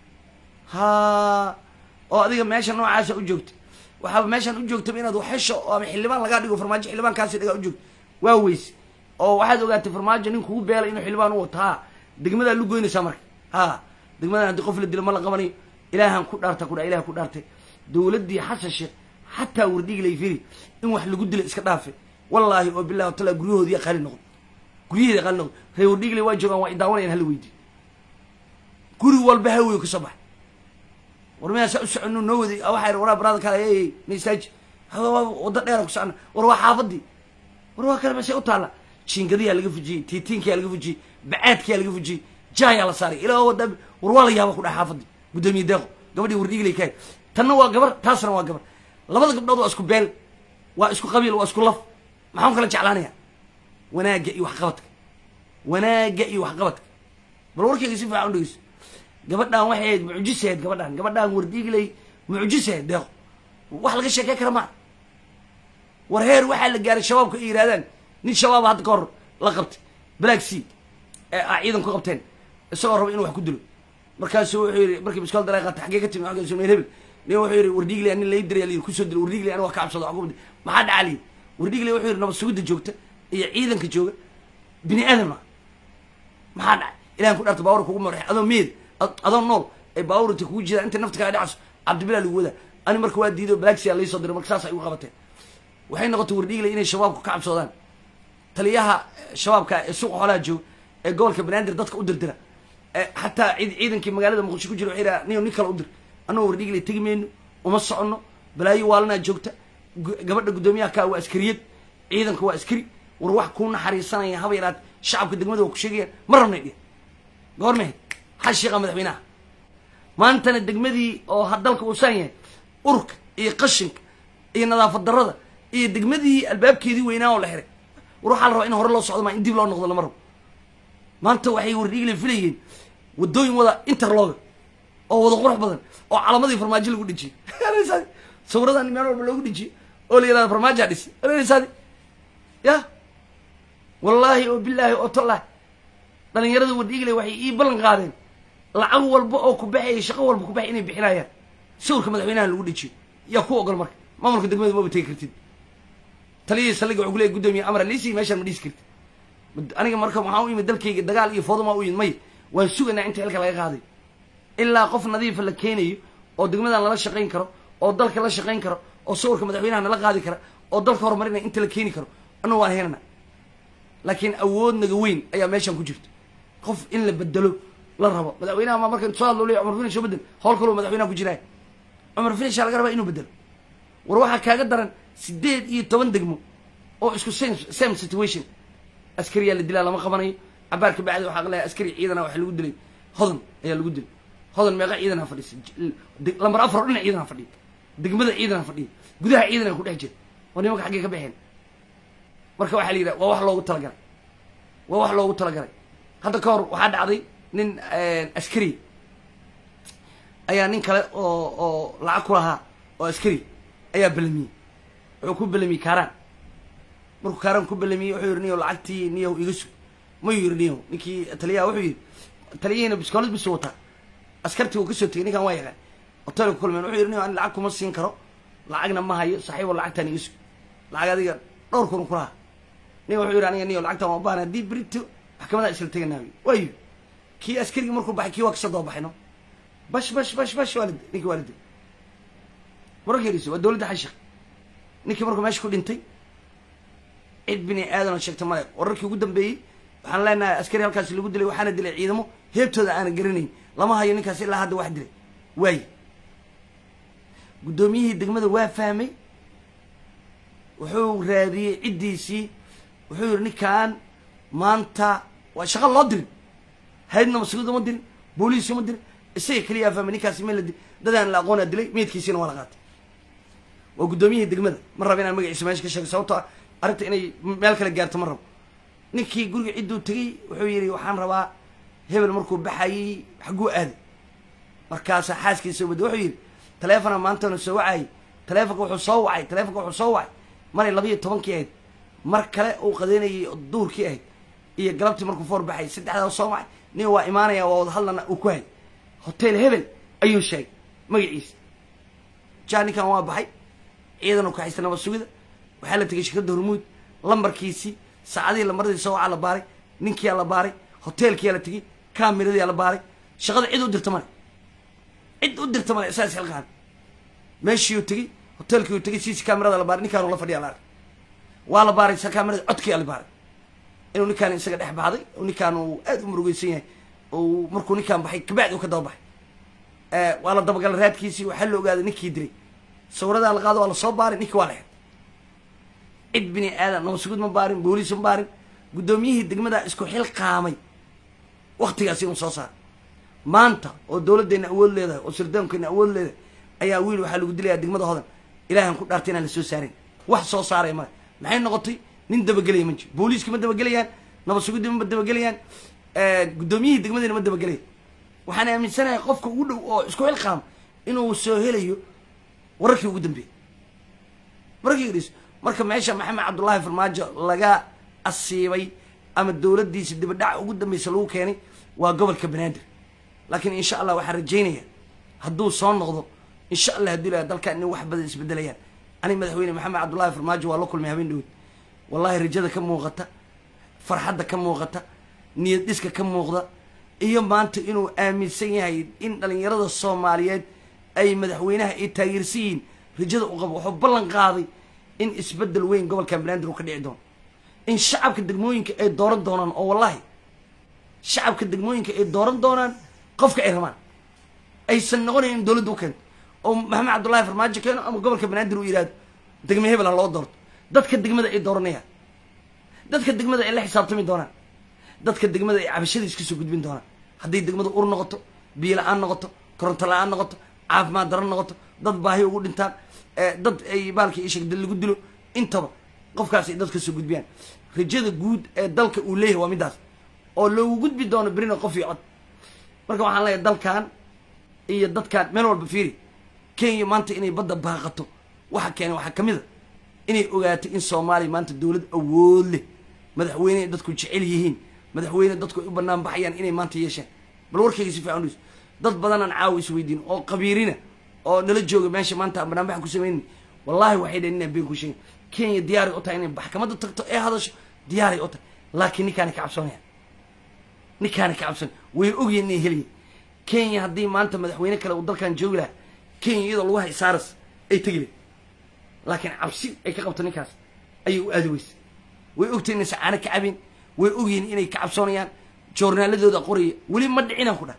ha oo adiga meesha noocaasa u joogta waxaaba meeshaan u joogtaba inaad waxesho oo ama xildhibaan lagaa dhigo farmaajo xildhibaankaasi dhagaa u joogto waa weyse oo waxaad ogaatay farmaajo nin kugu beelay inuu xildhibaan u wato ha degmadaa lu goynaysaa marka ha degmadan haddii qof la dilo ma la qabanayo ilaahan ku dhaarta kudha ilaha ku dhaartay dowladdii xasan sheekh xataa wardhigi lay firi in wax lagu dila iska dhaafe wallaahi oo billahi watala guryahoodiya qaali noqdo guryaheeda qaali noqdo ree wardhigile waa joogaan waa idaawanayaan hala weydiyo guri walba haweyo ka soo baxay war miyaa saa u soconno noo waday waxaa waraa baraada kale ey naistaaji waddo dheera ku socona war waa xaafadii war waa kale masee u taalla jiingadiyaa laga fujiyey tiitiinkiyaa laga fujiyey bacaadkiyaa laga fujiyey jaayaa la saaray ilaa wada war waa la yaaba ku dhahay xaafadii guddoomiye deeqo gabadhii wardhigilay kahay tanna waa gabar taasna waa gabar labada gabdhood waa isku beel waa isku qabiil waa isku laf maxaan kala jeclaanaya wanaagga iyo waxqabadka wanaagga iyo waxqabadka bal warkayga si fiican u dhegeyso gabadhaan waxay ahayd mucjisaheed gabadhaan gabadhaan wardhigilay mucjisaheed deeqo wax laga sheekey kara maa war heer waxaa la gaaray shabaabka ay yidhahdaan nin shabaaba hadda ka hor la qabtay black sea ee a ciidan ku qabteen isagoo raba inuu wax ku dilo markaasu wuxuu yidhi markii biskool dalay qaatay xaggee ka timi xagga meel hebel nin wuxuu yidhi wardhigley nin lay diray layidhi kusoo dilo wardhigley aniga wax ka cabsado wax ku maxaa dhacaa layidhi wardhigley wuxuu yidhi nabad sugidda joogta iyo ciidanka jooga bini aadama maxaa dhacay ilahan ku dhaarta baawur kugu marax adoo meed adoo nool ay baawurta kugu jiraan inta nafta kaa dhacayso cabdibilaa lagu wadaa ani marka waa diido blaxia laysoo diray marka saas ay ugu qabateen waxay noqotay wardhigley inay shabaabku ka cabsoodaan taliyaha shabaabka ee suuqa xoolaha jooga ee gobolka banaadir dadka u dirdira xataa ciidankii magaalada muqdisho ku jira waxay dhaha nin nin kale u dir annagoo wardhigley tegi mayno uma soconno balaayo waalanaa joogta gabadha guddoomiyaha kaa waa askariyad ciidanka waa askari war wax kuu naxariisanaya haba yaraat shacabka degmada waa ku sheegayaan ma rabnay dheh goormehed xal sheekha madaxweynaha maantana degmadii oo ha dalka uu saan yahay urka iyo qashinka iyo nadaafad darrada iyo degmadii albaabkeedii weynaa oo la xiray war waxaa la rabaa in hore loo socdo maa in dib loo noqdo lama rabo maanta waxay wardhiigla filayeen waddooyin wada interloga oo wada qurux badan oo calamadii farmaajo lagu dhejiyey sawiradan meel walba loogu dhejiyey oo la yihahda farmaajoa dhis saadi ya wallaahi oo bilaahi oo tallahi dhalinyarada wardhiigle waxay ii ballan qaadeen lacag walba oo ku baxaya shaqo walba ku baxay inay bixinayaan sawirka madaxweynaha lagu dhejiyo yaa ku ogol marka maamulka degmada maba tegi kartid taliyihii saldhiga wuxuu leeyahy guddoomiye amar aliisi meeshaan ma dhisi kartid aniga marka waxaan u imid dalkayga dagaal iyo foodumaa u yimid may waan sugaynaa inta xilka laga qaaday ilaa qof nadiifa la keenayo oo degmadan lala shaqayn karo oo dalka la shaqayn karo oo sawirka madaxweynaha nala qaadi kara oo dalka horumarinaya inta la keeni karo annagu waan helana laakiin awood naga weyn ayaa meeshan ku jirta qof in la bedelo la rabo madaxweynaha ma marka soo hadlo leeya cumar finish oo bedel howl kaloo madaxweynaha ku jiraay cumar finishaa laga rabaa inuu bedelo war waxaa kaaga daran sideed iyo toban degmo oo isku same same situation askariyaa la dilaa lama qabanayo cabaar ka bacdi waxaa leeyahay askari ciidana waxa lagu dilay hodan ayaa lagu dilay hodan meeqa ciidana fadhisa lambar afar oo dhinac ciidana fadhiya degmada ciidana fadhiya gudaha ciidana ku dhex jira waa nimanka xaggee ka baxeen marka waxaa la yidhaha waa wax loogu talagalay waa wax loogu talagalay hadda ka hor waxaa dhacday nin askari ayaa nin kale oo oo lacag ku lahaa oo askari ayaa belamiyey wuxuu ku belamiyey kaaraan markuu kaaraan ku belamiyey wuxuu yidhi niyow lacagtii niyow iga sug mayuu yidhi niyow ninkii taliyaha wuxuu yidhi taliyihiina biskoolad bisu wataa askartii uu kasoo tegay ninkan waa yaqaan hotelka kulmeen wuxuu yidhi niyow ani lacag kuma siin karo lacagna ma hayo saaxiibo lacagtaan iga sug lacag adiga dhowr kun ku lahaa nin wuxuu yidhi aniga niyow lacagtaan waa u baahna haddii berito maxkamadaa isla teganaayo waayu kii askarigii markuu baxay kii waa kasoo daba baxay no bash bash bash bash waalid ninkii waalid wararkeediisa waa dowladda xashik ninkii markuu meesha ku dhintay cid bini aadan oo sheegta male wararkii ugu dambeeyey waxaan leenahay askari halkaasi lagu dilay waxaana dilay ciidamo heebtooda aanan garanayn lama hayo ninkaas ilaa hadda wax dilay waaye guddoomiyihii degmada waa fahmay wuxuu raadiyey ciddiisii wuxuu yidhi ninkan maanta waa shaqa loo dirin haydna mas-uuliyad uma dirin booliis uma dirin isaga keliyaa fahmay ninkaasi meel la dil dadaan la aqoonaa dilay meydkiisiina waa la qaatay waa guddoomiyihii degmada ma raba inaan magaciisa meesha ka sheego sababto ah arrinta inay meel kale gaarto ma rabo ninkii guriga cidduu tegey wuxuu yidhi waxaan rabaa hebel markuu baxayey xagguu aaday markaasaa xaaskiisa wada wuxuu yidhi taleefona maantana soo wacayay taleefonka wuxuu soo wacay taleefonka wuxuu soo wacay maray labayo tobankii ahayd mar kale uu qadeynayay duurkii ahayd iyo galabtii markuu foor baxay saddexdaa soo wacay nin waa imaanaya waa wada hadlana uu ku hayay hotel hebel ayuu sheegay magaciisa jaa ninkan waa baxay ciidan u kaxaysta nabad sugida waxaa la tegay shirkadda hormuud lambarkiisii saacadihii lambaradii soo wacaa la baaray ninkiyaa la baaray hoteelkiyaa la tegey kamiradiyaa la baaray shaqada cid u dirta male cid u dirta male isaas xilqaan meeshiiuu tegey hoteelkii uu tegey siisi kamirada la baaray ninkaanu la fadhiya la arkay waa la baaray kamirada codkiyaa la baaray inuu ninkaan isaga dhex baxday oo ninkaan uu aad u murugeysan yahay oo markuu ninkaan baxay kabacdi uu ka daba baxay waa la dabagalay raadkiisii waxaa la ogaaday ninkii dilay sawiradaa la qaado waa la soo baaray ninkii waa la xir cid bini aadan nabasugud ma baarin booliis ma baarin guddoomiyihii degmadaa isku xil qaamay waktigaasi inuu soo saaray maanta oo dowladdeena awood leedahay oo sirdoonkeena awood leedahay ayaa wiil waxaa lagu dilayaa degmada hodan ilaahan ku dhaartay inaan la soo saarin wax soo saaray male maxay noqotay nin dabagelaya ma jiro booliiska ma dabagelayaan nabad sugiddi ma dabagelayaan guddoomiyihii degmadina ma dabagelaya waxaan aaminsanahay qofka ugu dhow oo isku xil qaamo inuu soo helayo wararkii ugu dambeeyey wararkii dhis marka meesha maxamed cabdullaahi farmaajo laga asiibay ama dowladdiisa dibadhaca ugu dambeysa lagu keenay waa gobolka banaadir laakiin insha allah waxaan rajaynaya hadduu soo noqdo insha allah hadduu ilaha dalkan in wax badan isbedelayaan aniga madaxweyne maxamed cabdullaahi farmaajo waa la kulmay habeen dhowed wallahi rajada ka muuqata farxadda ka muuqata niyad dhiska ka muuqda iyo maanta inuu aaminsan yahay in dhalinyarada soomaaliyeed ay madaxweynaha ay taageersan yihiin rajada u qabo wuxuu ballan qaaday in isbedel weyn gobolkan banaadir uu ka dhici doono in shacabka degmooyinka ay dooran doonaan oo wallahi shacabka degmooyinka ay dooran doonaan qofka ay rabaan aysan noqonayn in dowladda u keento oo maxamed cabdullaahi farmaajo keeno ama gobolka banaadir uu yihahdo degme hebel ha loo doorto dadka degmada ay dooranayaan dadka degmada ay la xisaabtami doonaan dadka degmada ay cabashada iska soo gudbin doonaan hadday degmada ur noqoto biyo la-aan noqoto koronto la-aan noqoto caafimaad daro noqoto dad baahi ugu dhintaan dad ay baalkii ishegda lagu dilo intaba qofkaas ay dadka soo gudbiyaan rajada guud ee dalka uu leeyahay waa middaas oo loogu gudbi doono berina qof iyo cod marka waxaan leeyahay dalkan iyo dadkan meel walba fiiri kenya maanta inay badda baaqato waxa keenay waxaa kamid a inay ogaato in soomaaliya maanta dowlad awood leh madaxweyne ay dadku jecel yihiin madaxweyne dadku ay u banaan baxayaan inay maanta yeesheen bal warkayga si fiican us dad badanaan caawa isweydiin oo qabiirina oo nala jooga meesha maanta aan banaanbax ku samaynin wallahi waxay dhaheen inaan been ku sheegin kenya diyaaray u tahay inay maxkamadda tagto ee hadasho diyaaray u tahay laakiin ninkaana ka cabsoonaya ninkaana ka cabsoon way ogyihin inay heliyin kenya haddii maanta madaxweyne kale uu dalkan joogi lahaa kenya iyadoo lagu hay saaras ay tegi lahay laakiin cabsi ay ka qabto ninkaas ayay u aadi weysa way ogtahay inaysan caano ka cabin way ogyihiin inay ka cabsoonayaan joornaaladooda qoraya weli ma dhicinaan ku dhah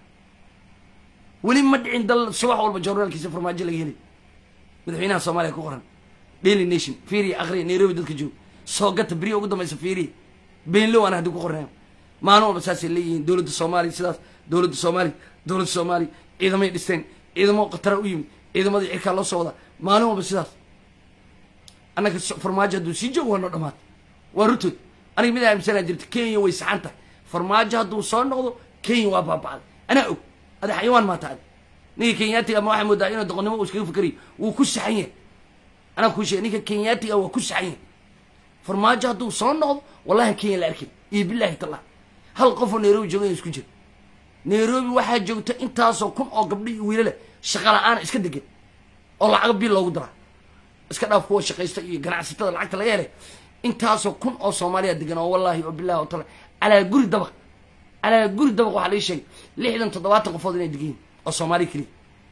weli ma dhicin dal subax walba joornaalkiisa farmaajo laga helay madaxweynaha soomaaliya ku qoran daily nation fiiriya akriya nairobi dadka jooga soo gata beriya ugu dambaysa fiiriya beenlow aan haddii ku qornay maalin walba saasay leeyihiin dowladda soomaaliya sidaas dowladda soomaaliya dowladda soomaaliya ciidamay dhisteen ciidamo khatara u yimid ciidamadii cirkaa loo soo wadaa maalin walba sidaas annaga farmaajo hadduu sii joogo waa noo dhamaatay waa rutood aniga mid aaminsanaa jirta kenya way saxan tahay farmaajo hadduu soo noqdo kenya waa baabacday anaa og ada xayawaan maa tahay ninka kenyaatiga ama waxaa moodaa inuu doqonnimo uu iskaga fikariyo wuu ku saxan yahay anaa kuu sheegay ninka kenyaatiga waa ku saxan yahay farmaajo hadduu soo noqdo wallahi kenya la arkin iyo billahi tallah hal qofoo nairobi jooga isku jira nairobi waxaa joogta intaasoo kun oo gabdho iyo wiilale shaqa la-aana iska degan oo lacaga bil loogu daraa iska dhaaf kuwa shaqaysta iyo ganacsatada lacagta laga helay intaasoo kun oo soomaaliya degan oo wallahi oo billahi oo tala calaa guri dabaq calaa guri dabaq waxaa lii sheegay lixdan toddobaatan qofood inay degan yihin oo soomaaliya keliya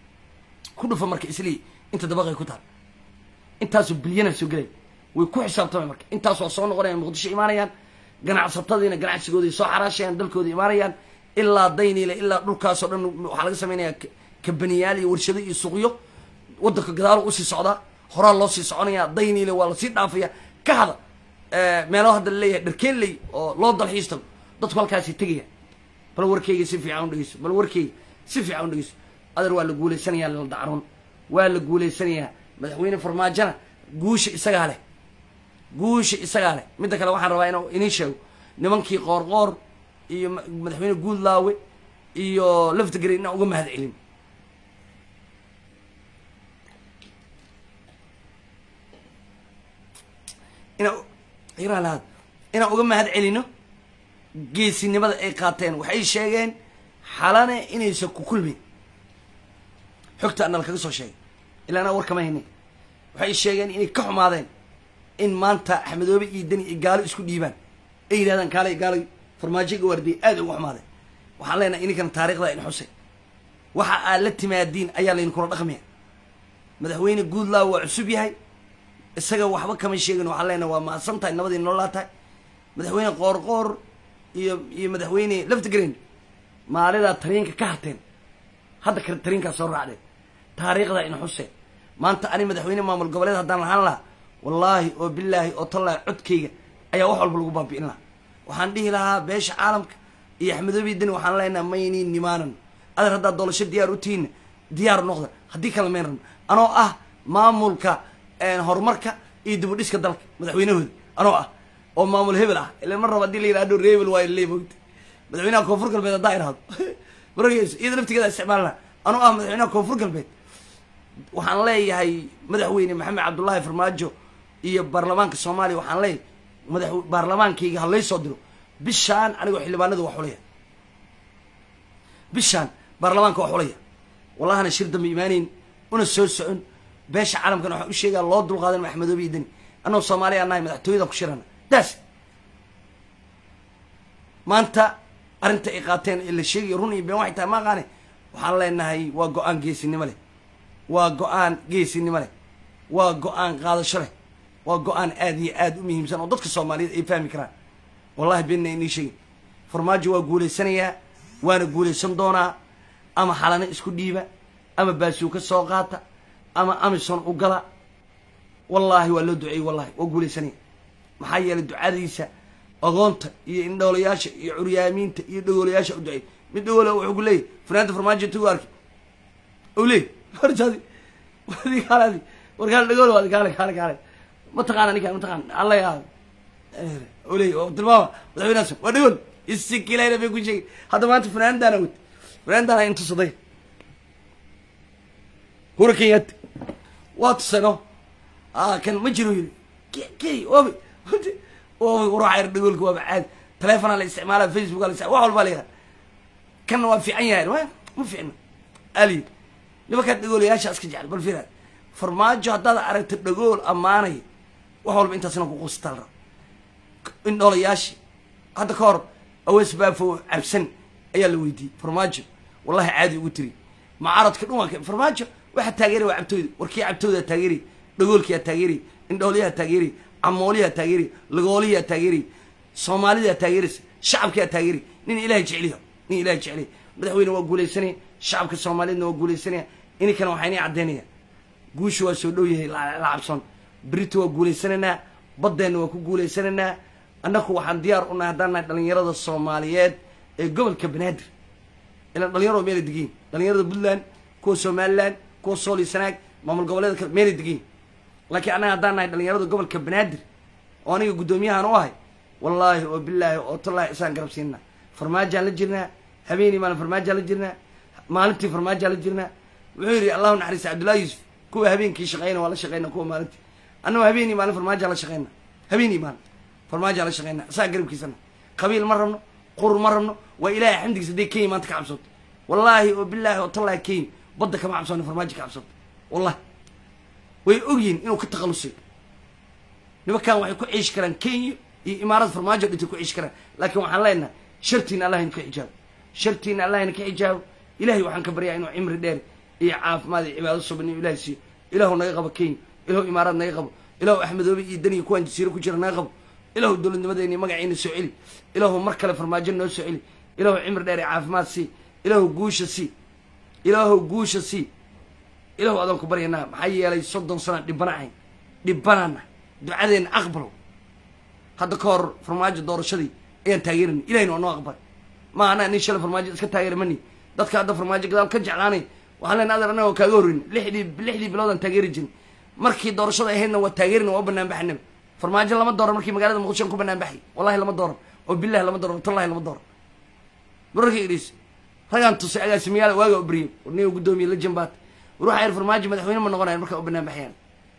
ku dhufa marka islii inta dabaqay ku taal intaasoo bilyana soo gelay way ku xisaabtamay marka intaas waa soo noqonayaan muqdisho imaanayaan ganacsatadiina ganacsigooday soo xaraashayaan dalkooda imaanayaan ilaa dayniile ilaa dhulkaasoo dhan waxaa laga samaynayaa kabaniyaal iyo warshado iyo suuqyo waddanka gadaalo usii socdaa horaa loo sii soconayaa dayniile waa lasii dhaafaya ka hada meelo hadda laleeyahay dharkeenley oo loo dalxiis tago dadku halkaasi tegaya bal warkeyga si fiican u dhegeyso bal warkeyga si fiican u dhegeyso adeer waa la guulaysanayaa la dacroon waa la guulaysanayaa madaxweyne farmaajona guusha isagaa leh guusha isagaa leh midda kale waxaan rabaa inuu inii sheego nimankii qoorqoor iyo madaxweyne guudlaawe iyo laftigari inaan uga mahad celin inaa iralaad inaan uga mahad celino geesinimada ay qaateen waxay sheegeen xalane inaysan ku kulmin xogta ana lakaga soo sheegay ilaa anaa war kama haynin waxay sheegeen inay ka xumaadeen in maanta axmedoobe iyo deni ay gaalo isku dhiibaan ay yidhahdaan kaalay gaalay farmaajoga waardiye aad uga xumaadeen waxaan leenahay ininkana taarikhda in xusay waxa aad la timaadiin ayaa laydinkula dhaqmaya madaxweyne guudlaaw waa cusub yahay isaga waxba kama sheegin waxaan leenahay waa mahadsan tahay nabadii nololaa tahay madaxweyne qoorqoor iyo iyo madaxweyne laftigreen maalidaa tariinka ka harteen hadda kale tariinkaa soo raacdeen taariikhda in xuseen maanta ani madaxweyne maamul goboleed haddaan lahaan lahaa wallaahi oo bilaahi oo tallaahi codkayga ayaa wax walba lagu baabi'in lahaa waxaan dhihi lahaa beesha caalamka iyo axmedoobiya deni waxaan leenaha mayniin nimaanan adeer haddaad doolasho diyaar u tihiinna diyaar noqda haddii kale mayn rabno anoo ah maamulka horumarka iyo dibudhiska dalka madaxweynahooda anoo ah oo maamul hebel ah ila mar raba hadii la yidhahdo rebel waa le mogta madaxweynaha koonfur galbeed haddaa idhahdo marageyso iyada laftigeeda isticmaalna anoo ah madaxweynaha koonfur galbeed waxaan leeyahay madaxweyne maxamed cabdullaahi farmaajo iyo baarlamaanka soomaaliya waxaan leeyahay madax baarlamaankayga ha lay soo diro bishaan anigoo xildhibaanada waa xulaya bishaan baarlamaanka waa xulaya wallahana shir dambe imaaneyn una soo socon beesha caalamkana waxaan u sheegaa loo dulqaadan maxmedoobe iyo deni annagoo soomaaliya nahay madaxtooyada ku shirana daas maanta arrinta ay qaateen ee la sheegayo run iyo been waxay tahay ma aqaane waxaan leenahay waa go-aan geesinimo leh waa go-aan geesinimo leh waa go-aan qaadasho leh waa go-aan aad iyo aad u muhiimsan oo dadka soomaaliyeed ay fahmi karaan wallahi beenna inii sheegin farmaajo waa guulaysanayaa waana guulaysan doonaa ama xalano isku dhiiba ama baasuuka soo qaata ama amison u gala wallaahi waa loo duceeyey wallahi waa guulaysanaya maxaa yeelay ducadiisa agoonta iyo indhoolayaasha iyo curyaamiinta iyo dhagoolayaasha u duceey mid dhagoole wuxuu ku leeyahy fanaanta farmaajo intuu arki u leey hortaadi wadi kaaladi warkaal dhagoole waadi kaale kaale kaale ma taqaana ninkaan ma taqaana alla yaa u leey oo tilmaama madaxweynahaas waa dhagool isikilayna bay ku sheegay hadda maanta fanaandaana wad fanaandaana intusaday hura kenyaati waa tusano ah kan ma jiro yiri key obi obi waxa yar dhagoolka waaba caadi telefonaa la isticmaala facebook la wax walba la yihah kanna waa fiican yahay wa ma fiicna ali nimankaa dhagoolayaasha iska jecel bal fiiraad farmaajo haddaad aragto dhagool ammaanay wax walba intaasna ku quustaa la rabo indhoolayaashii hadda ka hor awees baafo cabsan ayaa la weydiiyey farmaajo wallahi caadi ugu tiri macaradka dhuwanka farmaajo waxaa taageeray waa cabtooyda warkii cabtoodaa taageeray dhagoolkiyaa taageeray indhooliyaa taageeray camooliyaa taageeray lagooliyaa taageeray soomaalidaa taageeraysa shacabkiyaa taageeray nin ilahay jeceliya nin ilahay jeceliya madaxweyne waa guulaysanaya shacabka soomaaliyeedna waa guulaysanaya ininkana waxaa inii caddaynaya guusha waa soo dhow yahay la cabsoon berito waa guulaysanaynaa baddeenna waa ku guulaysanaynaa annaku waxaan diyaar u nahay haddaan nahay dhalinyarada soomaaliyeed ee gobolka banaadir ilaan dhalinyaro meelay degiin dhalinyarada puntland kuwa somaliland kuwa sooli sanaag maamul goboleeda kale meelay degiin laakiin annaga haddaan nahay dhalinyarada gobolka banaadir oo aniga guddoomiyahan u ahay wallaahi oo bilaahi oo tallaahi isaan garab siinaa farmaajaan la jirnaa habeenii maalin farmaajaan la jirnaa maalintii farmaajaan la jirnaa wuxuu yidhi allahu naxariista cabdullahi yuusuf kuwa habeenkii shaqeyna waa la shaqeyna kuwa maalintii annagoo habeenii maalin farmaajaan la shaqeyna habeenii maalin farmaajaan la shaqeyna isaa garabkiisana qabiil ma rabno qur ma rabno waa ilaahay xamdigiisa hadday kenya maanta ka cabsooto wallaahi oo bilaahi oo tallaahi kenya badda kama cabsoona farmaajo ka cabsooto wallahi way ogyihin inuu ka takhalusay nimankan waxay ku ciishi karaan kenya iyo imaarada farmaajo dhintay ku ciishi karaan laakiin waxaan leenahay shartiina allah ina ka xijaabo shartiina allah ina ka xijaabo ilahay waxaan ka baryaa inuu cimri dheer iyo caafimaad iyo cibaado suban inuu ilahay siiyo ilahu naga qabo kenya ilahu imaarad naga qabo ilahu axmedoobe iyo daniya kuwaan jasiiro ku jira naga qabo ilahu dowladnimadeeni magaciina soo celi ilahu mar kale farmaajo noo soo celi ilahu cimri dheer iyo caafimaad sii ilahu guusha sii ilaahu guusha sii ilahu adaan ku baryanaa maxaa yeelay soddon sana dhibana ahayn dhibanana ducadeenna aqbalo hadda ka hor farmaajo doorashadii ayaan taageeranay ilahina waa noo aqbal ma anaa nin shalay farmaajo iska taageera mani dadka hadda farmaajo gadaal ka jeclaanay waxaan lena adeer annaga kaaga horreyn lixdii lixdii biloodaan taageeri jirin markii doorashada ahaydna waa taageerina waa banaan baxnaba farmaajo lama dooran markii magaalada muqdisho ku banaan baxay wallahi lama dooran oo bilahi lama dooran tallahi lama dooran mararkii idhiis ragaan tusay agaasimiyaal waaga obriye nin guddoomiye la jambaat war waxaa yar farmaajo madaxweyne ma noqonayan markaa u banaan baxayaan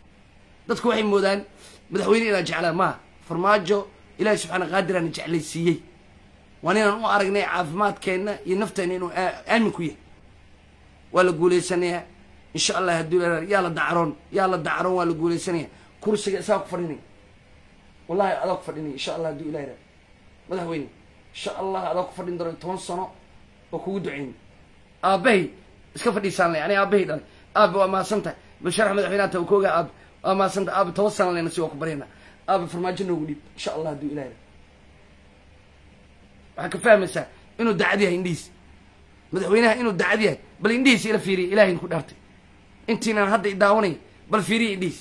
dadku waxay moodaan madaxweyne inaan jeclaa maa farmaajo ilaahi subxaana qaadiraana jeclaysiiyey waan inaan u aragnay caafimaadkeenna iyo nafteenna inuu aamin ku yahay waa la guulaysanayaa insha allah hadduu yaa la dacroon yaa la dacroon waa la guulaysanaya kursiga isaa ku fadhinay wallahi adaa ku fadhinay insha allah hadduu ilahi madaxweyne insha allah adaa ku fadhin doono toban sano oo kugu duceyn aabahay iska fadhiisaan lay ani aabahay dhalay aabe waa mahadsan tahay basharax madaxweynaha ta kooga aabe waa mahadsan tahay aabe toban sana leyna si waa ku baryana aabe farmaajo noogu dhiib insha allah hadduu ilahi waxaa ka fahmaysaa inuu dacad yahay indhihiis madaxweynaha inuu dacad yahay bal indhihiis ila fiiriya ilahay ku dhaartay intiinaan hadda idaawanay bal fiiriya indhihiis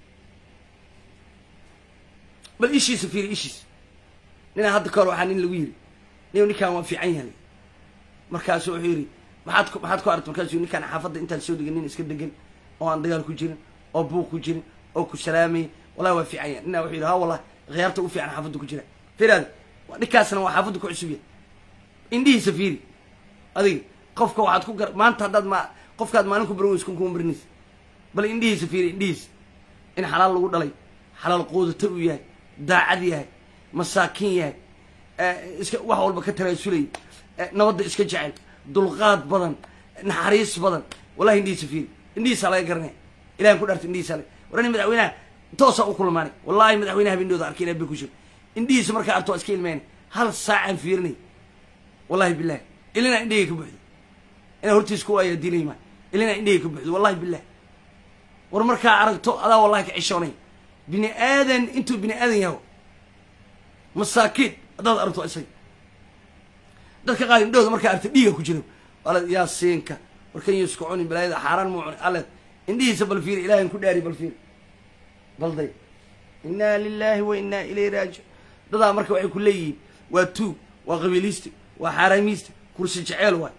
bal ishiisa fiiriya ishiisa ninaa hadda ka hor waxaa nin lagu yiri nin ninkaan waa fiican yahay markaasu wuxuu yidhi maxaad ku maxaad ku aragta markaasuu ninkaan xaafadda intaan soo degan nin iska degan oo aan dagaal ku jirin oo buuq ku jirin oo ku salaamayay wallahi waa fiican yahay ninaa wuxuu yidhi ha wallahi khiyaarta u fiican xaafadda ku jira fiiraada ninkaasna waa xaafadda ku cusub yahay indhihiisa fiiri adiga qofka waxaad ku gar maanta haddaad ma qofkaad maalin ku baran weysa kun kuma baranaysa bal indhihiisa fiiri indhihiisa in xalaal lagu dhalay xalaal quudata uu yahay daacad yahay masaakin yahay iska wax walba ka tanaasulay nabadda iska jecel dulqaad badan naxariis badan wallahi indhihiisa fiiri indhihiisaa laga garanaya ilahan ku dhaarta indhihiisa laga warani madaxweynaha toosaa u kulmaanay wallahi madaxweynaha habeenooda arkay ilaah bay ku jiro indhihiisa markaa arto waa iska ilmeynay hal saacaan fiirinay wallahi bilahi ilina indhahey ka buuxdo inaa hortiis ku ayaa dilay maa ilina indhahey ka buuxdo wallahi bilah war markaa aragto adaa wallahi ka cishoonay bini aadan intuu bini aadan yaho masaakiin haddaad aragto isaga dadka qaar indhahooda markaa arta dhiiga ku jiro ala yaasiinka warkan yuuska cunin balaayada xaaraan muu cuni alle indhihiisa bal fiiri ilahan ku dhaari bal fiiri balday inaa lilahi wa inaa ilayhi raajic dadaa marka waxay ku leeyihiin waa tuug waa qabiiliisti waa xaaraamiisti kursi jeceel waay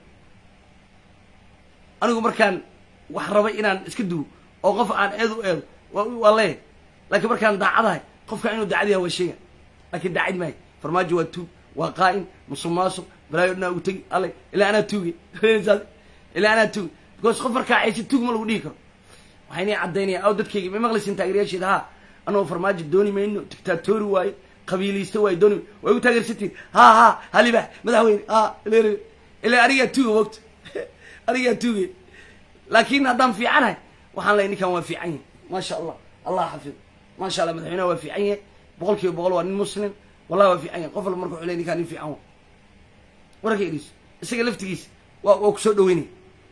anigu markaan wax rabay inaan iska duwo oo qof aan eed u eedo waa waa leeyahay laakiin markaan daacadahay qofka inuu daacad yahay waa sheega laakiin daacid maayo farmaajo waa tuug waa qaa'in musuq maasuq balaayo dhanaa ugu tegi alle ilaa anaa tuuge ilaa anaa tuuge because qof markaa caysi tuug ma lagu dhihi karo waxayna caddaynaya aw dadkayga may maqlaysin taageerayaasheeda ha anagoo farmaajo dooni mayno dictatori waaye qabiilaysta waaye dooni way u taageersantiin ha ha haliba madaxweyne ha leele ilaa anigaa tuuga mogta anigaa tuuge laakiin haddaan fiicanahay waxaan leeyahay ninkan waa fiican yahay maasha allah allah xafid maasha allah madaxweynaha waa fiican yahay boqol kiiba boqol waa nin muslim wallahi waa fiican yahay qof walba marka wuxuu leeyahay ninkaan nin fiican wa wararka idhiis isaga laftigiisa waa waa kusoo dhaweynaya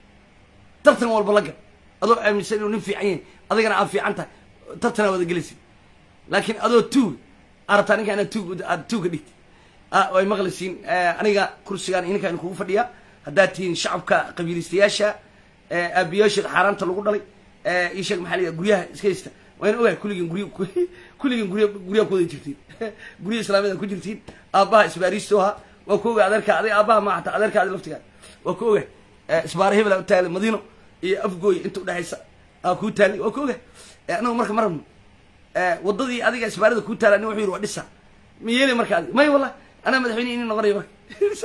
tartan walba la gal adoo aaminsan inuu nin fiican yahay adigana aad fiican tahay tartanaa wada gelaysa laakiin adoo tuuga arabtaa ninka inaad tuug aad tuuga dhigti way maqlaysiin aniga kursigaan ninkaan kugu fadhiyaa haddaad tihiin shacabka qabiilistayaasha aabiyaasheed xaaraanta lagu dhalay ii sheeg maxaa la yidhaha guryaha iska haysta wayna ogahay kulligiin guryo kulligiin gurya guryaha ku wada jirtiin gurya islaamiyada ku jirtiin aabbaha isbaariisto ahaa waa ku ogahay adeerka adig aabbaha ma hataa adeerka adi laftigaa waa ku ogahay isbaara hebela u taalay madiino iyo afgooy inta udhexaysa aa kuu taalay waa ku ogahay anagu marka ma rabno waddadii adiga isbaarada kuu taala nin wuxuu yidhi waa dhisa ma yeelay marka adig may wallahi anaa madaxweyne ini noqonayo marka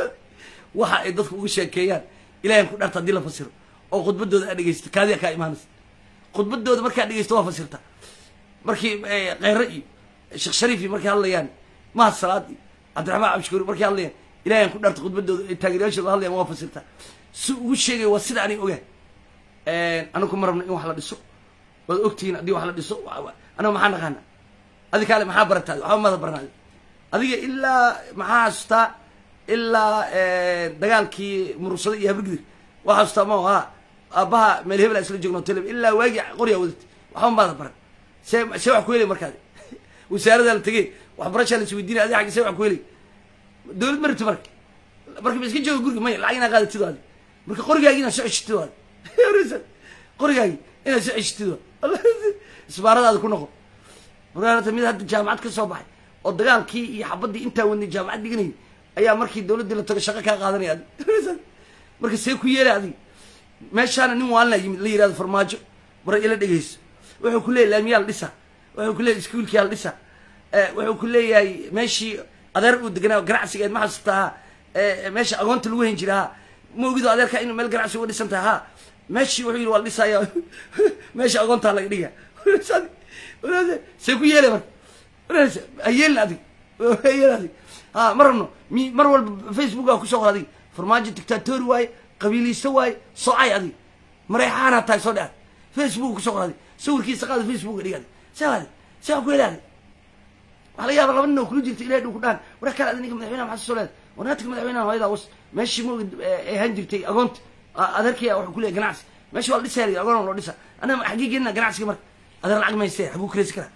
waxa ay dadku uga sheekeeyaan ilahan ku dharta haddii la fasiro oo khudbadooda aad dhegeysta kaadiya kaa imaanaysa khudbadooda markaad dhegeysto waa fasirta markii kheyre iyo sheekh shariif iyo markay hadlayaan mahad salaad iyo cabdiraxmaan cabdishukuur markay hadlayaan ilahan ku dharta khudbadooda ay taageerayaashooda hadlayaan waa fasirta si ugu sheegay waa sida anay ogaan anigu ma rabno in wax la dhiso waad ogtihiin haddii wax la dhiso anaga maxaa naqaana adi kaale maxaa barataa waxba mada baranaadi adiga ilaa maxaa xasuustaa ilaa dagaalkii murursada iyo habrigdir waa xasuustaa ma ha aabbaha meel hebel isla joogno tele ilaa waagii qoryaa wadatay waxba maada baran see see wax ku helay markaadi wasaaradaa la tegey waxbarashaa la isweydiinay adi aggi see wax ku helay dawlad ma rabti marka marka ma iska jooga guriga maya lacag inaa qaadatido adi marka qorigaagi inaad soo ceshitid adi qorigaagi inaad soo ceshitid isbaaradaada ku noqo markaata mid hadda jaamacad ka soo baxay oo dagaalkii iyo xabadii intaa wadnay jaamacad dhiganayay ayaa markii dawladdii la tago shaqo kaa qaadanaya adi marka see ku yeelay adig meeshaana nin waalina yimid la yihahdo farmaajo bara ila dhegeyso wuxuu ku leeyahy laamiyaal dhisa wuxuu ku leeyahy iskuulkiyaal dhisa wuxuu ku leeyahay meeshii adeer uu deganaa ganacsigeed ma xasuusta ha meesha agoonta lagu hen jira ha ma ogido adeerka inuu meel ganacsi uga dhisan taha ha meeshii wuxuu yidhi waa la dhisaya meesha agoontaa laga dhiga see ku yeelay marka ha yeelin adig ha yeelin adig ha ma rabno mi mar walba facebook aa kusoo qor adig farmaajo dictatori waaye qabiiliista waaye socay adig mareexaanaa tahay soo dhexad facebook kusoo qor adig sawirkiisa qaada facebooka dhig adig see adig see waa ku heli adig waxaa laga yaaba laba nin oo kula jirta ilahay dhow ku dhaan war kale adi ninka madaxweynaha maxaa soo leedahay warnaadka madaxweynaha hooyadaa was meeshii ma ay ahaan jirtay agoonta adeerkaya wuxuu ku leeyahy ganacsi meeshii waa la dhisaya agoon loo dhisa anaa xaggee geenina ganacsiga marka adeer lacag mayste xaguu kiraysi karaa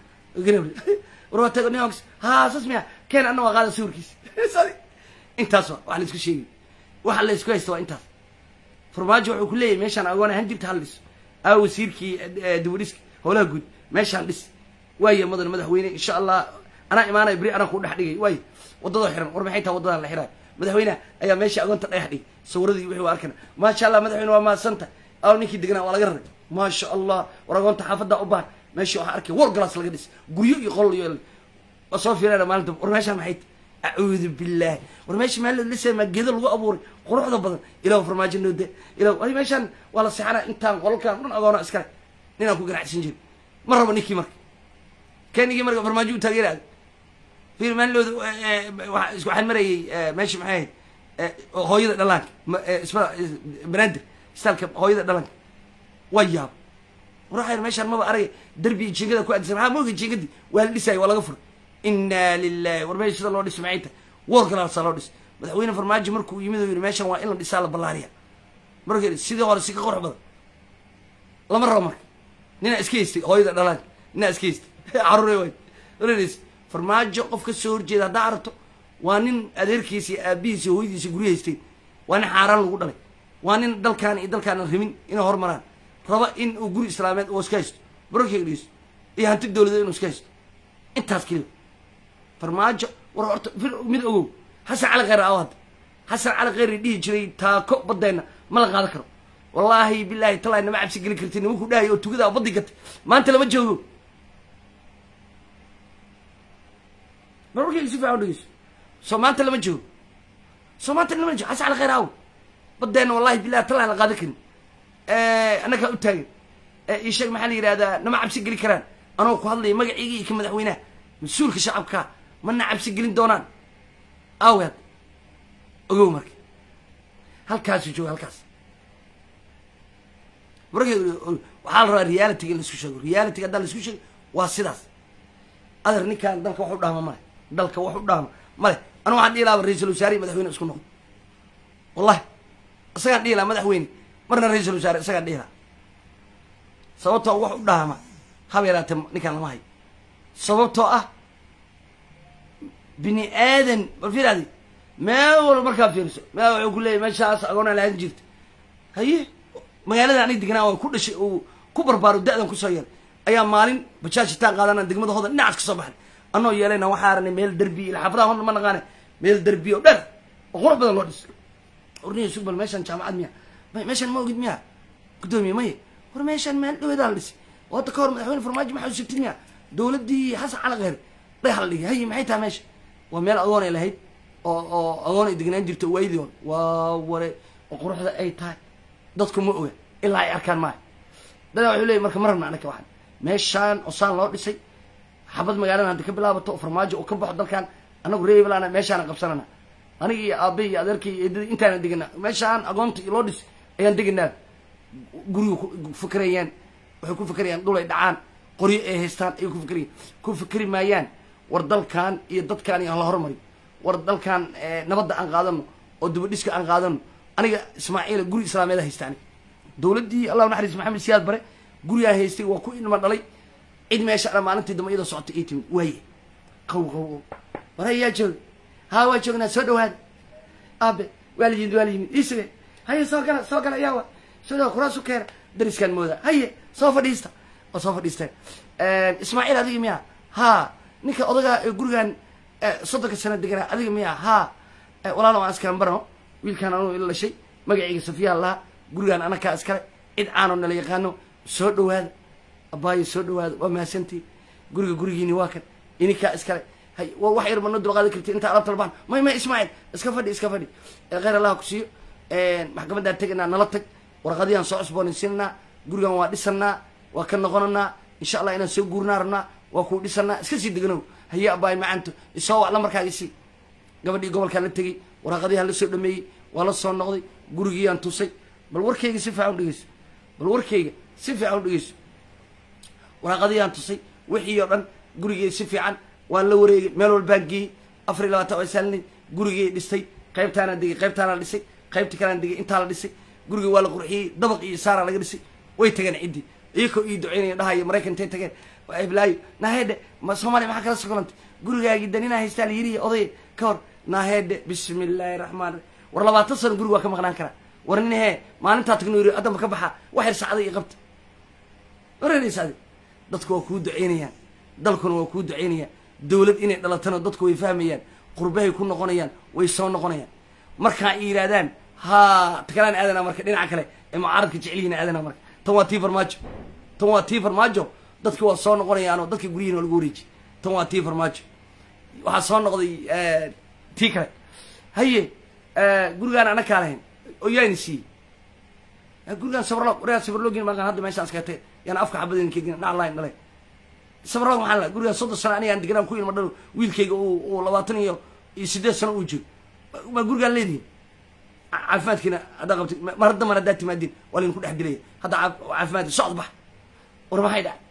war waa tago nin ha saas miya keen anna waa qaada sawirkiisa intaas wa wax la isku sheegay waxa la isku haysta waa intaas farmaajo wuxuu ku leeyahay meeshaan agoon ahaan jirta hal dhis aa wasiirkii dibadhiska howlaha guud meeshaan dhis waaya mudan madaxweyne insha allah anaa imaanaya beri anaa ku dhex dhigay waay waddadoo xiran war maxay taha waddadan la xiraay madaxweyneha ayaa meesha agoonta dhagax dhigay sawiradii wixii waa arkana maasha allah madaxweyne waa mahadsanta aw ninkii deganaa waa laga raray maasha allah war agoonta xaafaddaa u baahan meeshii waxaa arkay war galaas laga dhis guryo iyo qol iyo waa soo fiirana maalinta war meeshaan maxay acuudu billahi war meesha meel lisa maa geedo lagu abuuray quruxda badan ilaah farmaajo noode ilah ay meeshaan waa la seexanaa intaan qolalkaan dhan agoona iskale ninaan ku ganacsan jirin ma rabo ninkii marka kenigii marka farmaajo u taageeraad fiir maalilooda waxaan marayay meesha maxay ahayd hooyada dhalaanka isma banaadir istaalka hooyada dhalanka waa yaab war meeshaan maba aragay derbi jingada ku adisan maxaa mooga jingadii waa la dhisaya waa laga furay inaa lilahi war meesha sida loo dhis maxay tahay war galaasaa loo dhis madaxweyne farmaajo markuu yimid oo yidhi meeshan waa in la dhisaa la ballaariya marka sidii hore si ka qurux badan lama rabo marka ninaa iska haystay hooyada dhalaanka ninaa iska haystay caruure waay oranaysa farmaajo qof ka soo horjeeda haddaa aragto waa nin adeerkiisa iyo aabihiisa iyo hooyadiisa guryo haysteen waa nin xaaraan lagu dhalay waa nin dalkaan iyo dalkaana rabin inay hormaraan raba in uu guri islaameed oo iska haysto barorkeyga dhegeysto iyo hanti dawladeed inuu iska haysto intaas keliya farmaajo war horta mid ogow xasan cali kheyr aw hadda xasan cali kheyri dhihi jiray taako badeenna ma la qaadan karo wallaahi bilaahi talaahi nama cabsi geli karti nimankuu dhahay oo tugada baddi gatay maanta lama joogo mar warkayga si fiican dhegeyso soo maanta lama joogo soo maanta lama joogo xasan cali kheyr aw badeenna wallahi bilahi talaahi la qaadan karin annagaa u taagan ii sheeg maxaa la yidhahdaa nama cabsi geli karaan anoo ku hadlaya magacayga iyo ka madaxweynaha mas-uulka shacabka mana cabsi gelin doonaan aaweed ogow marka halkaasuu jooga halkaas marka waxaa la rabaa realitiga in laisku sheego realitiga haddaan laisku sheego waa sidaas adeer ninkaan dalka wax u dhaama male dalka wax u dhaama male anu waxaan dhihi lahaa ra-iisul wasaare iyo madaxweyne isku noqdo wallahi isagaan dhihi lahaa madaxweyne marna ra-iisul wasaare isagaan dhihi lahaa sababtoo wax u dhaama haba yaraatee ninkaan lama hayo sababtoo ah bini aadan bal fiiraadi meel walba markaa fiiriso meel wuxuu ku leeyahy meeshaas agoona lahaan jirta haye magaalada anig degnaa oo ku dhashay uu ku barbaaro da-dan kusoo yeelay ayaa maalin bajaajitaan qaadana degmada hodan dhinacaas kasoo baxnay anoo yeelayna waxaa aranay meel derbi ila xaafadaha hodan ma naqaane meel derbi oo dher oo qurux badan loo dhisay orniya sug bal meeshaan jaamacad miya may meeshaan ma ogid miya guddoomiye maye war meeshaan meel dhaweedaa la dhisay oo hadda ka hor madaxweyne farmaajo maxaa usugtid miya dowladdii xasan cali kheyr dhagax la dhigay haye maxay tahay meesha waa meel agoon ay lahayd oo oo agoon ay degnaan jirto waayadii hore waa ware oo quruxda ay tahay dadku ma oga ilaa ay arkaan maayo dadaa wuxuu leeyay marka ma rabna anaka waxaan meeshaan osaan loo dhisay xabad magaalada haddi ka bilaabato oo farmaajo uu ka baxo dalkan anagu reebalana meeshaana qabsanana aniga iyo aabe iyo adeerkay iyo eedadii intaana deganaa meeshaan agoonta iyo loo dhisay ayaan deganaa guriga ku fakerayaan waxay ku fakerayaan dhul ay dhacaan qoryo ay haystaan ayay ku fakerayaan ku fakeri maayaan war dalkan iyo dadkaan iyo aan la hormariyo war dalkan nabadda aan qaadano oo dibadhiska aan qaadano aniga ismaaciila guri islaameed haysta aniga dowladdii allah naxariis maxamed siyaad bare gurigaan haystay waa ku ilma dhalay cid meesha dha maalintii dambe iyadoo socotay ii timid waaye qaw qaw war hayaa jooga haa waa joognaa soo dhawaada aabe waa la yimid waa la yimid iisuge haye soo gala soo gala ayaa wa soo dhawa kuraasu keena dariskaan mooda haye soo fadhiista oo soo fadhiisteen ismaaciil adiga miya haa ninka odagaa ee gurigaan soddonka sano deganaa adiga miya haa walaalo aan iskalan barano wiilkaan anuu ila dhashay magacayga safiyaa lahaa gurigaan anakaa iskale cid caanoo nala yaqaano soo dhawaada abaayo soo dhawaada waa mahadsantii guriga gurigiini waa kan ininkaa iskale hay war wax yar mana dulqaadi karti intaa alabta labaan may may ismaaciil iska fadhi iska fadhi kheyr allaha ku siiyo maxkamaddaan tegaynaa nala tag warqadiyaan soo cusboonaysiinanaa gurigan waa dhisanaa waa ka noqonanaa insha allah inaan soo guurnaa rabnaa waa kuu dhisanaa iska sii deganow haye abaay macanto isoo wacla markaa isii gabadhii gobolkaan la tegey waraqadihaan la soo dhameeyey waa la soo noqday gurigiiyaan tusay bal warkayga si fiican u dhegeyso bal warkayga si fiican u dhegeyso waraaqadiyaan tusay wixii oo dhan gurigey si fiican waan la wareegay meel walbaan geeyey afar iyo labaatan waa saalinay gurigey dhistay qaybtaanaan degay qaybtaanaa dhisay qaybtii kalaan degay intaa la dhisay gurigii waa la qurxiyey dabaq iyo saaraa laga dhisay way tageen ciddii iyakoo ii duceynaya dhahayo maraykan intay tageen iblaayo naahedhe ma soomaaliya maxaa kala sokolantay gurigaagii daninaa haystaa la yiriya odaya ka hor naahedhe bismi illaahi raxmaan raxiim war labaatan sano guriga waa ka maqnaan karaa war nin hee maalintaa tagno yiri addamba ka baxa wax yar sacday iyo qabta wareeraysa adi dadku waa kuu duceynayaan dalkuna waa kuu duceynayaan dawlad inay dhalatana dadku way fahmayaan qurbahay ku noqonayaan way soo noqonayaan markaa ay yidhahdaan ha takalaan aadana marka dhinaca kale ee mucaaradka jecelihiina aadana marka tan waa tii farmaajo tan waa tii farmaajo dadki waa soo noqonayaanoo dadka guryihin waa lagu wareejiy tan waa tii farmaajo waxaa soo noqday tii kale haye gurigaan ana kaa lahayn oo yaani siiyey gurigaan sabrlog waryaa sabrlogin maaqan hadda meeshaan iskatay yaana afka xabadin kegin dhac lahayn dhalay sabrlog maxaa la gurigaan soddon sano anigaan deganaan ku ilma dhalo wiilkayga uu labaatan iyo iyo siddeed sano uu jiro ma gurigaan leedihin caafimaadkiina haddaa qabti mar hadda mar haddaa timaadiin waa laydinku dhex dilaya hadda caafimaadki socod bax war maxay dhac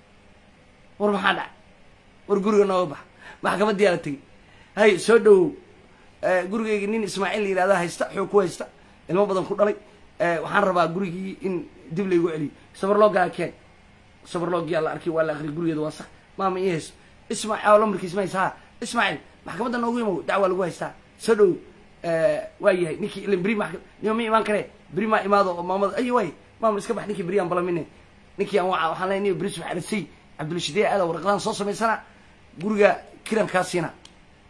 war maxaa dhac war guriga nooga bax maxkamadiyaa la tegey hay soo dhawow gurigayga nin ismaaciil la yihahda haysta xoog ku haysta ilmo badan ku dhalay waxaan rabaa gurigii in dib laygu celiyo sabarloogaa keen sabarloogiyaa la arkay waa la akriy gurigeeda waa sax maama ii hayso ismaaciil lamarkiis ma haysa ha ismaaciil maxkamadda noogu imow dacwaa lagu haystaa soo dhawow waa yahay ninkii ilin beri nima ma imaan kare beri maa imaado oo maamada ay waay maama iska bax ninkii beri aan balamine ninkii aan waxaan leeyahay niyo beri subax arisay cabdulshidee aada warqadaan soo samaysana guriga kiran kaa siina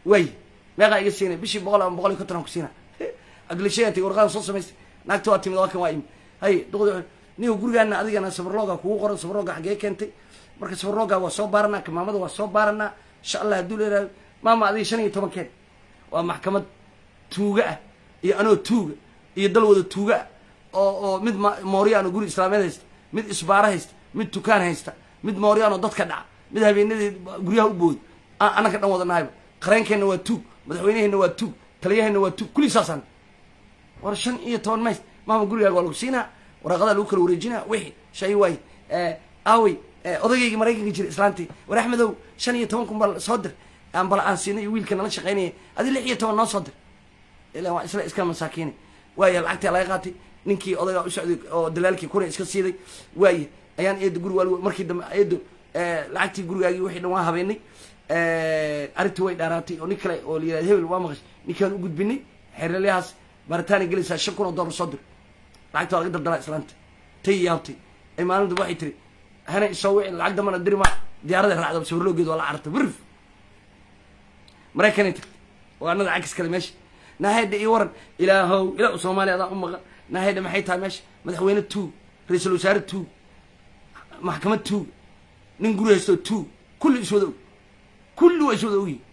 waay meeqaa iga siinay bishii boqol ama boqol iyo konton aan ku siina aglishayanti warqadan soo samaystay naagta waa timid waa kan waa imi hay duqdi niyo gurigaana adigana sabarlooga kugu qoran sabarlooga xaggee keentay marka sabarlooga waa soo baaranaa kamaamada waa soo baaranaa insha allah hadduu leeyahay maama adiga shan iyo tobankeen waa maxkamad tuuga ah iyo anoo tuuga iyo dal wada tuuga ah oo oo mid ma mooriyaan oo guri islaameed haysta mid isbaaro haysta mid tukaan haysta mid mooriyaan oo dadka dhaca mid habeenadii guryaha u booda aan annaka dhan wada nahayba qareenkeenna waa tuug madaxweyneheenna waa tuug taliyaheenna waa tuug kulli saasaan war shan iyo toban mays maama gurigaaga waa lagu siinaa waraaqadaa lagu kala wareejinaa wixii shay waay aawey odaygayga maraykanka jira islaantii war axmedow shan iyo toban kun bal soo dir aan bal aan siinay iyo wiilka nala shaqaynaya adi lix iyo toban noo soo dir ilaa waa isla iska masaakiinay waaya lacagtii laga qaatay ninkii odaygaa u socday oo dalaalkii kuna iska siiday waaya ayaan eedo guri waal markii dambe eedo lacagtii gurigaagii wixii dhan waa habeenay arrintii way dhaaraatay oo nin kale oo la yihahda hebel waa maqashay ninkaan u gudbinay xeeralyahaas baaritaanay gelaysaa shan kun oo dollar soo dir lacagta waa laga daldalaa islaanta tay yaabtay ay maalin dambe waxay tiri hana isoo wicin lacag dambana diri maa diyaarada raacda sawirloogeed waa la cararta wirif maraykanay tagtay ogaanada cagis kale meesha naahayda ii waran ilaahow ilaa soomaaliya adaan u maqan naahayda maxay tahay meesha madaxweyne tuug ra-iisul wasaare tuug maxkamad tuug nin guri haysto tuug kulli iswada og kulli waa iswada ogyihin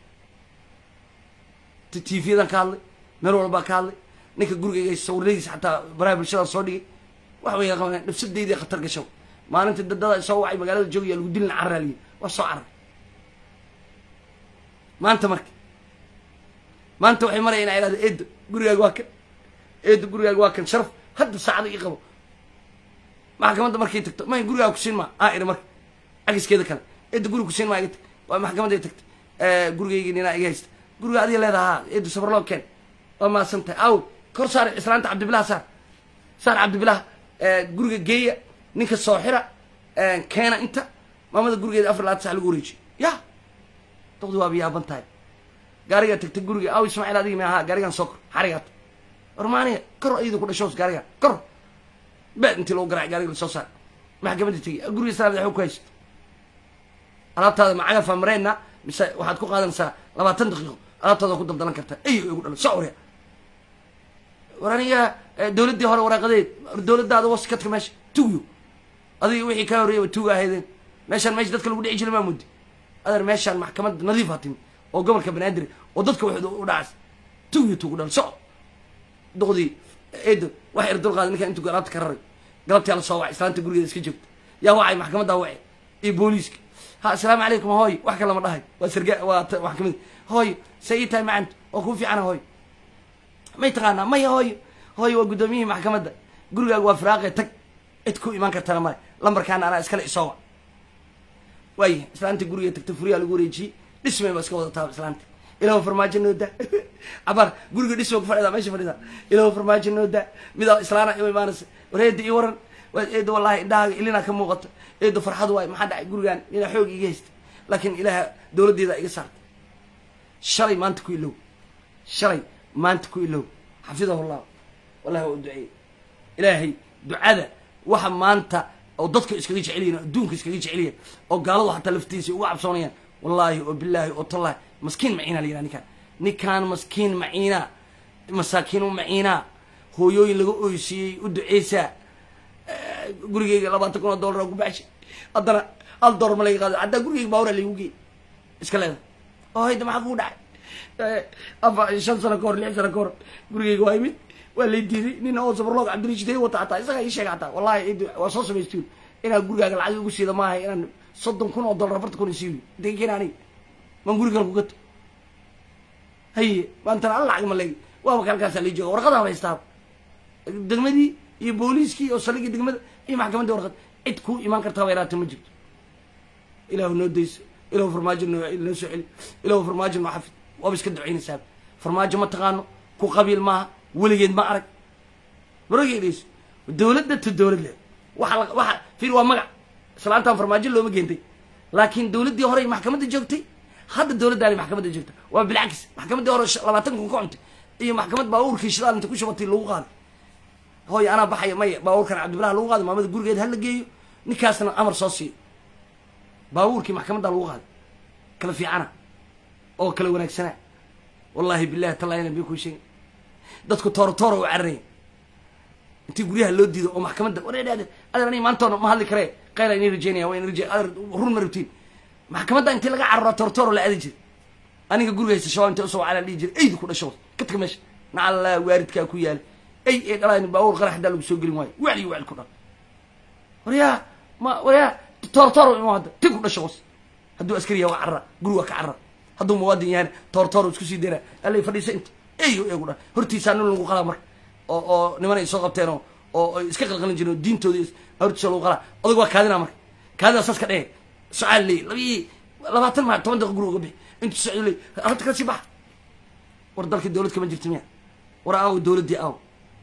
tvyadan ka hadlay meel walbaa ka hadlay ninka gurigayga sawiradiisa xataa baraha bulshada soo dhigay wax way qabaneen nafsadeydii khatar gasho maalintii dadada soo wacay magaalada joogaya lagu dilin carraaliye waa soo carar maanta marka maanta waxay maraya inaa ihahda eedo gurigaaga waa kan eedo gurigaaga waa kan sharaf hadda saacada ii qabo maxkamadda markay tagto may gurigaa kusiin maa aa iri marka cagiskeeda kale eedo guriga kusiin maa iga tag waa maxkamadday tagtay gurigaygii ninaa iga haysta guriga adiga leedaha eedo sabarloo keen waa maasan tahay aw kor saar islaanta cabdibilah saar saar cabdibilah guriga geeya ninka soo xira keena inta maamada gurigeeda afar labaatan sax lagu wareejiyo ya doqdi waaba yaaban tahay gaarigaa tagtay guriga aw ismaaciil adigi ma ahaa gaarigaan soo kor xarigaat warmaaniya kor ayadu ku dhashoos gaarigaan kor bed intii lagu garaac gaariga lasoo saar maxkamadda tegi guriga islaamid waxba ku haysto alaabtaada macaga famareenna mise waxaad ku qaadanaysaa labaatan daqiiqo alaabtaada ku daldalan kartaa ay igu dhalan soc warya war aniga dawladdii hore waraaqadeed dawladdaada waskadka meesha tuugyo adiga wixii kaa horreeyaba tuuga ahaydeen meeshaan meesha dadka lagu dhici jiray maa muddi adeer meeshaan maxkamad nadiif ha timi oo gobolka banaadir oo dadka wax u dhacas tuugyo tuugu dhan soc doqdii eedo wax er dulqaada ninkaan intuu alaabta ka raray galabtii ala soo wacay islaanta gurigeeda iska joogta yaa wacay maxkamaddaa wacay iyo booliiska ha asalaamu calaykum hooy wax kale lama dhahay waa sarga waa maxkamadi hooy say ii tahay macanta waa kuu fiicana hooy may taqaanaa maya hooyo hooyo waa guddoomiyihii maxkamadda gurigaaga waa firaaqe tag cid ku imaan kartana male lambarkaana anaa iskale isoowa waaya islaanta guriga tagta furiyaa lagu wareejiyey dhismay baa iska wadataa islaanta ilaho farmaajo nooda cabaar guriga dhisma ku fadhida meesha fadhida ilaho farmaajo nooda midaa islaana ima imaanaysa war eeda ii waran waa eeda wallahi indhahaaga ilinaa ka muuqata eeda farxad waay maxaa dhacay gurigaan inaa xoog iga haysta laakiin ilaaha dawladdeeda iga saartay shalay maanta ku ilow shalay maanta ku ilow xafidahu llah wallahi waa u duceeyey ilaahay ducada waxa maanta oo dadka iskaga jecelyihin oo adduunka iskaga jecelyahin oo gaaladu xataa laftiisa uga cabsoonayaan wallaahi oo bilaahi oo tallahi maskiin maciina la yidhaha ninkaan ninkaan maskiin maciina masaakiin u maciina hooyooyin laga oysiiyey u duceysaa gurigeyga labaatan kun oo dollar oo ku baxshay haddana hal door ma laga qaado haddaa gurigeyga baawra laygu geey iska leeda oo hayda maxaa kugu dhacay afa shan sano ka hor lix sano ka hor gurigeyga waa imid waa lay diiday nin oo sabarloog cabdirashid wata hataa isagaa ii sheega hataa wallahi cid waa soo samaystuun inaan gurigaaga lacag igu siida maaha inaan soddon kun oo dollar afartan kun isiiyo intay keena aniga maan guri kale ku gato haye maantana alla lacag ma leegi waaba kalkaasaa lay jooga warqadaan haystaa degmadii iyo booliiskii oo saligii degmada iyo maxkamaddii warqad cid kuu imaan kartaaba yaraata ma jirto ilaahu noo dayso ilahu farmaajo noo noo soo celi ilahu farmaajo noo xafid waaba iska ducaynaysaa farmaajo ma taqaano ku qabiil maaha weligeed ma arag marageedayso dawladda to dawlad le waxa waxa fiir waa magac islaantaan farmaajo looma geentay laakiin dawladdii horey maxkamadda joogtay hadda dawladdaani maxkamadda joogta waa bilcakis maxkamaddii hore labaatan kun ka cuntay iyo maxkamad baabuurkii shidaal inta ku shubatay lagu qaaday hooy anaa baxaya maya baabuurkan cabdibilah lagu qaaday maamada gurigeed hala geeyo ninkaasna amar soo siiyo baabuurkii maxkamaddaa lagu qaaday kala fiicana oo kala wanaagsana wallahi billahi tallaahina bay kuu sheegay dadku tooro tooro u cararaya intii guryaha loo diido oo maxkamadda wareedhaade adeer aniga maantoona ma hadli karee qayla inii rajeynaya waa in raje adeer run ma rabtiin maxkamadda intii laga cararo tooro tooro la aadi jiray aniga guriga haysta shabaab intay usoo wacalaa dhihi jiray eydu ku dhasho ka taga meesha nacallaa waaridkaa ku yaala ey ee dhalaani baawur qarax haddaa lagu soo gelin waayo wacli wacli ku dhal waryaa ma waryaa tooro tooro ima hadda ti ku dhasho hoos hadduu askari yahay waa carra guri waa ka carra hadduu muwaadin yahana tooro tooro isku sii dayna allay fadhiisa inta eyo eegu dhan hortiisaa nin lagu qalaa marka oo oo niman ay soo qabteen oo oo ay iska qalqalin jireen oo diintooda hortiisa lagu qalaa odag waa kaadina marka kaadina saas ka dheh socaal leey labii labaatan maa toban daqiiqa guri uga bixi intu socdo leey arrinta kala sii baxa war dalkii dowlad kama jirta miya war aaw dowladdii aaw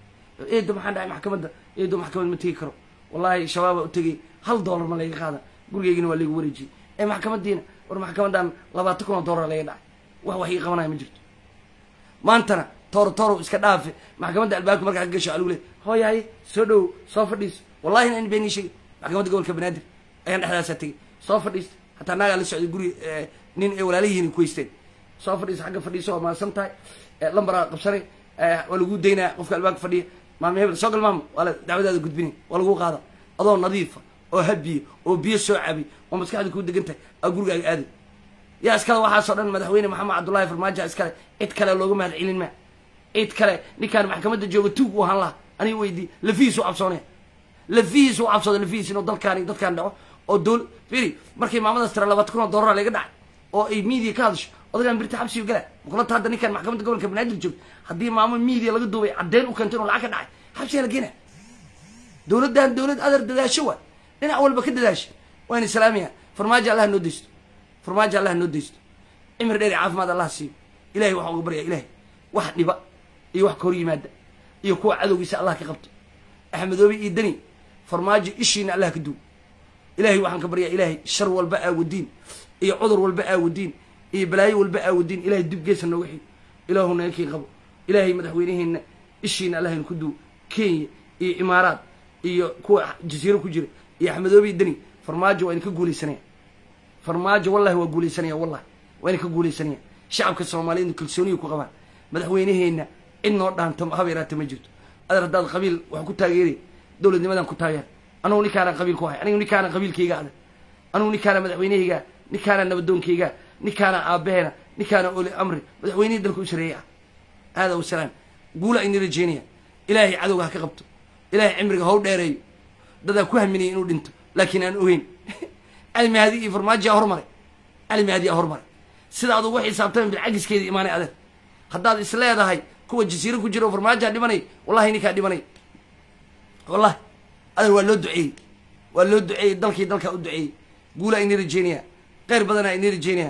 eedo maxaan dhahay maxkamadda eedo maxkamad ma tegi karo wallahi shabaaba u tegay hal doolar ma layga qaada gurigeygina waa laygu wareejiyey ee maxkamadiina war maxkamadan labaatan kun oo doolar layga dhacay wax wax ii qabanaya ma jirto maantana tooro tooro iska dhaafe maxkamadda albaabka markaa ka gasho alugu le hooyahay soo dhow soo fadhiiso wallahi in beenii sheegay maxkamadda gobolka banaadir ayaan dhexdaasaa tegay soo fadhiista hataa naagaa la socday guri nin ay walaalayihiin kuhaysteen soo fadhiisa xagga fadhiiso waa mahadsan tahay lambaraa qabsanay waa lagu daynaya qofka albaabka fadhiya maama hebel soo gal maama waa la dacwadaada gudbinay waa lagu qaada adoo nadiifa oo habiye oo biyo soo cabay oo maskaxda kuu degan tahay aa gurigaaga aaday yaa iskale waxaasoo dhan madaxweyne maxamed cabdullahi farmaajo iskale cid kale looga mahad celin maa cid kale ninkaan maxkamadda jooga tuug u ahaan laha aniga weydii lafihiis u cabsoonaya lafihiis u cabsooda lafihiis inuu dalkaan iyo dadkaan dhaco oo dowl firi markay maamadaas tira labaatan kun oo doolara laga dhacay oo ay miidiya ka hadasho odagaan birta xabsiga gala makulata hadda ninkaan maxkamadda gobolka banaadir joogto haddii maamo miidiya laga duubay caddeyn u keento inuu lacag ka dhacay xabsiga la geenaya dowladdan dowlad adar dadaasho waa dhinac walba ka dadaasha waan islaamiya farmaajo allah noo deysto farmaajo allah noo deysto cimri dheer caafimaad allah siiyo ilahay waxaa uga baryaa ilahay wax dhiba iyo wax ka hor yimaada iyo kuwa cadowgiisa allah ka qabto axmedoobe iyo deni farmaajo ishiina allah ka duw ilahay waxaan ka baryaa ilahay shar walba aawadiin iyo cudur walba aawadiin iyo balaayo walba aawadiin ilahay dib geesa nooga xigo ilaahu nankii qabo ilaahay madaxweyneheenna ishiina allahayna ku duw kenya iyo imaaraad iyo kuwa jasiiro ku jira iyo axmedoobe iyo deni farmaajo waa ina ka guulaysanaya farmaajo wallahi waa guulaysanaya wallahi waa ina ka guulaysanaya shacabka soomaaliyed kalsooniya ku qabaan madaxweyneheenna cid noo dhaanto haba yaraata ma jirto adeer haddaad qabiil wax ku taageeray dowladnimadan ku taageer anugu ninkaana qabiil ku hay anigu ninkaana qabiilkayga adag anugu ninkaana madaxweynehayga ninkaana nabadoonkayga ninkaana aabaheena ninkaana oli amri madaxweynihii dalka u sareeyay ah aada wasalaam guula ayni rajeynaya ilaahay cadowga ha ka qabto ilaahay cimriga ha u dheereeyo dadaa ku haminaya inuu dhinto laakiin aan ogeyn cali mahadi iyo farmaajo aa hormaray cali mahadi aa hormaray sida ad ugu xisaabtama bilcagiskeeda imaanay adeer haddaad is leedahay kuwa jasiiro ku jira oo farmaajoa dhimanay wallahi ninkaa dhimanay wallahi adeer waa loo duceeyey waa loo duceeyey dalkii dalkaa u duceeyey guula ayni rajeynaya kheyr badanaa ayni rajeynaya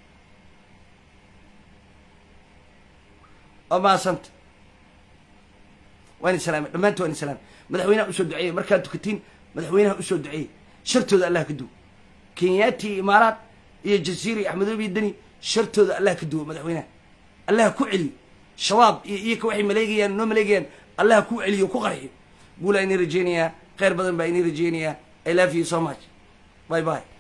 waa maasanta waan islaamay dhammaanti waan islaamay madaxweynaha usoo duceeyey markaad tukatiin madaxweynaha usoo duceeyey shartooda allah ka duwo kenyaati iyo imaaraad iyo jasiira iyo axmedoobe iyo deni shartooda allah ka duwo madaxweynaha allah ku celiyo shabaab iyo iyaka waxay maleegayaan noo maleegayaan allah ku celiyo ku qarxiyo guulaa inii rajeynayaa kheyr badan baa inii rajeynayaa i love you so much bye bye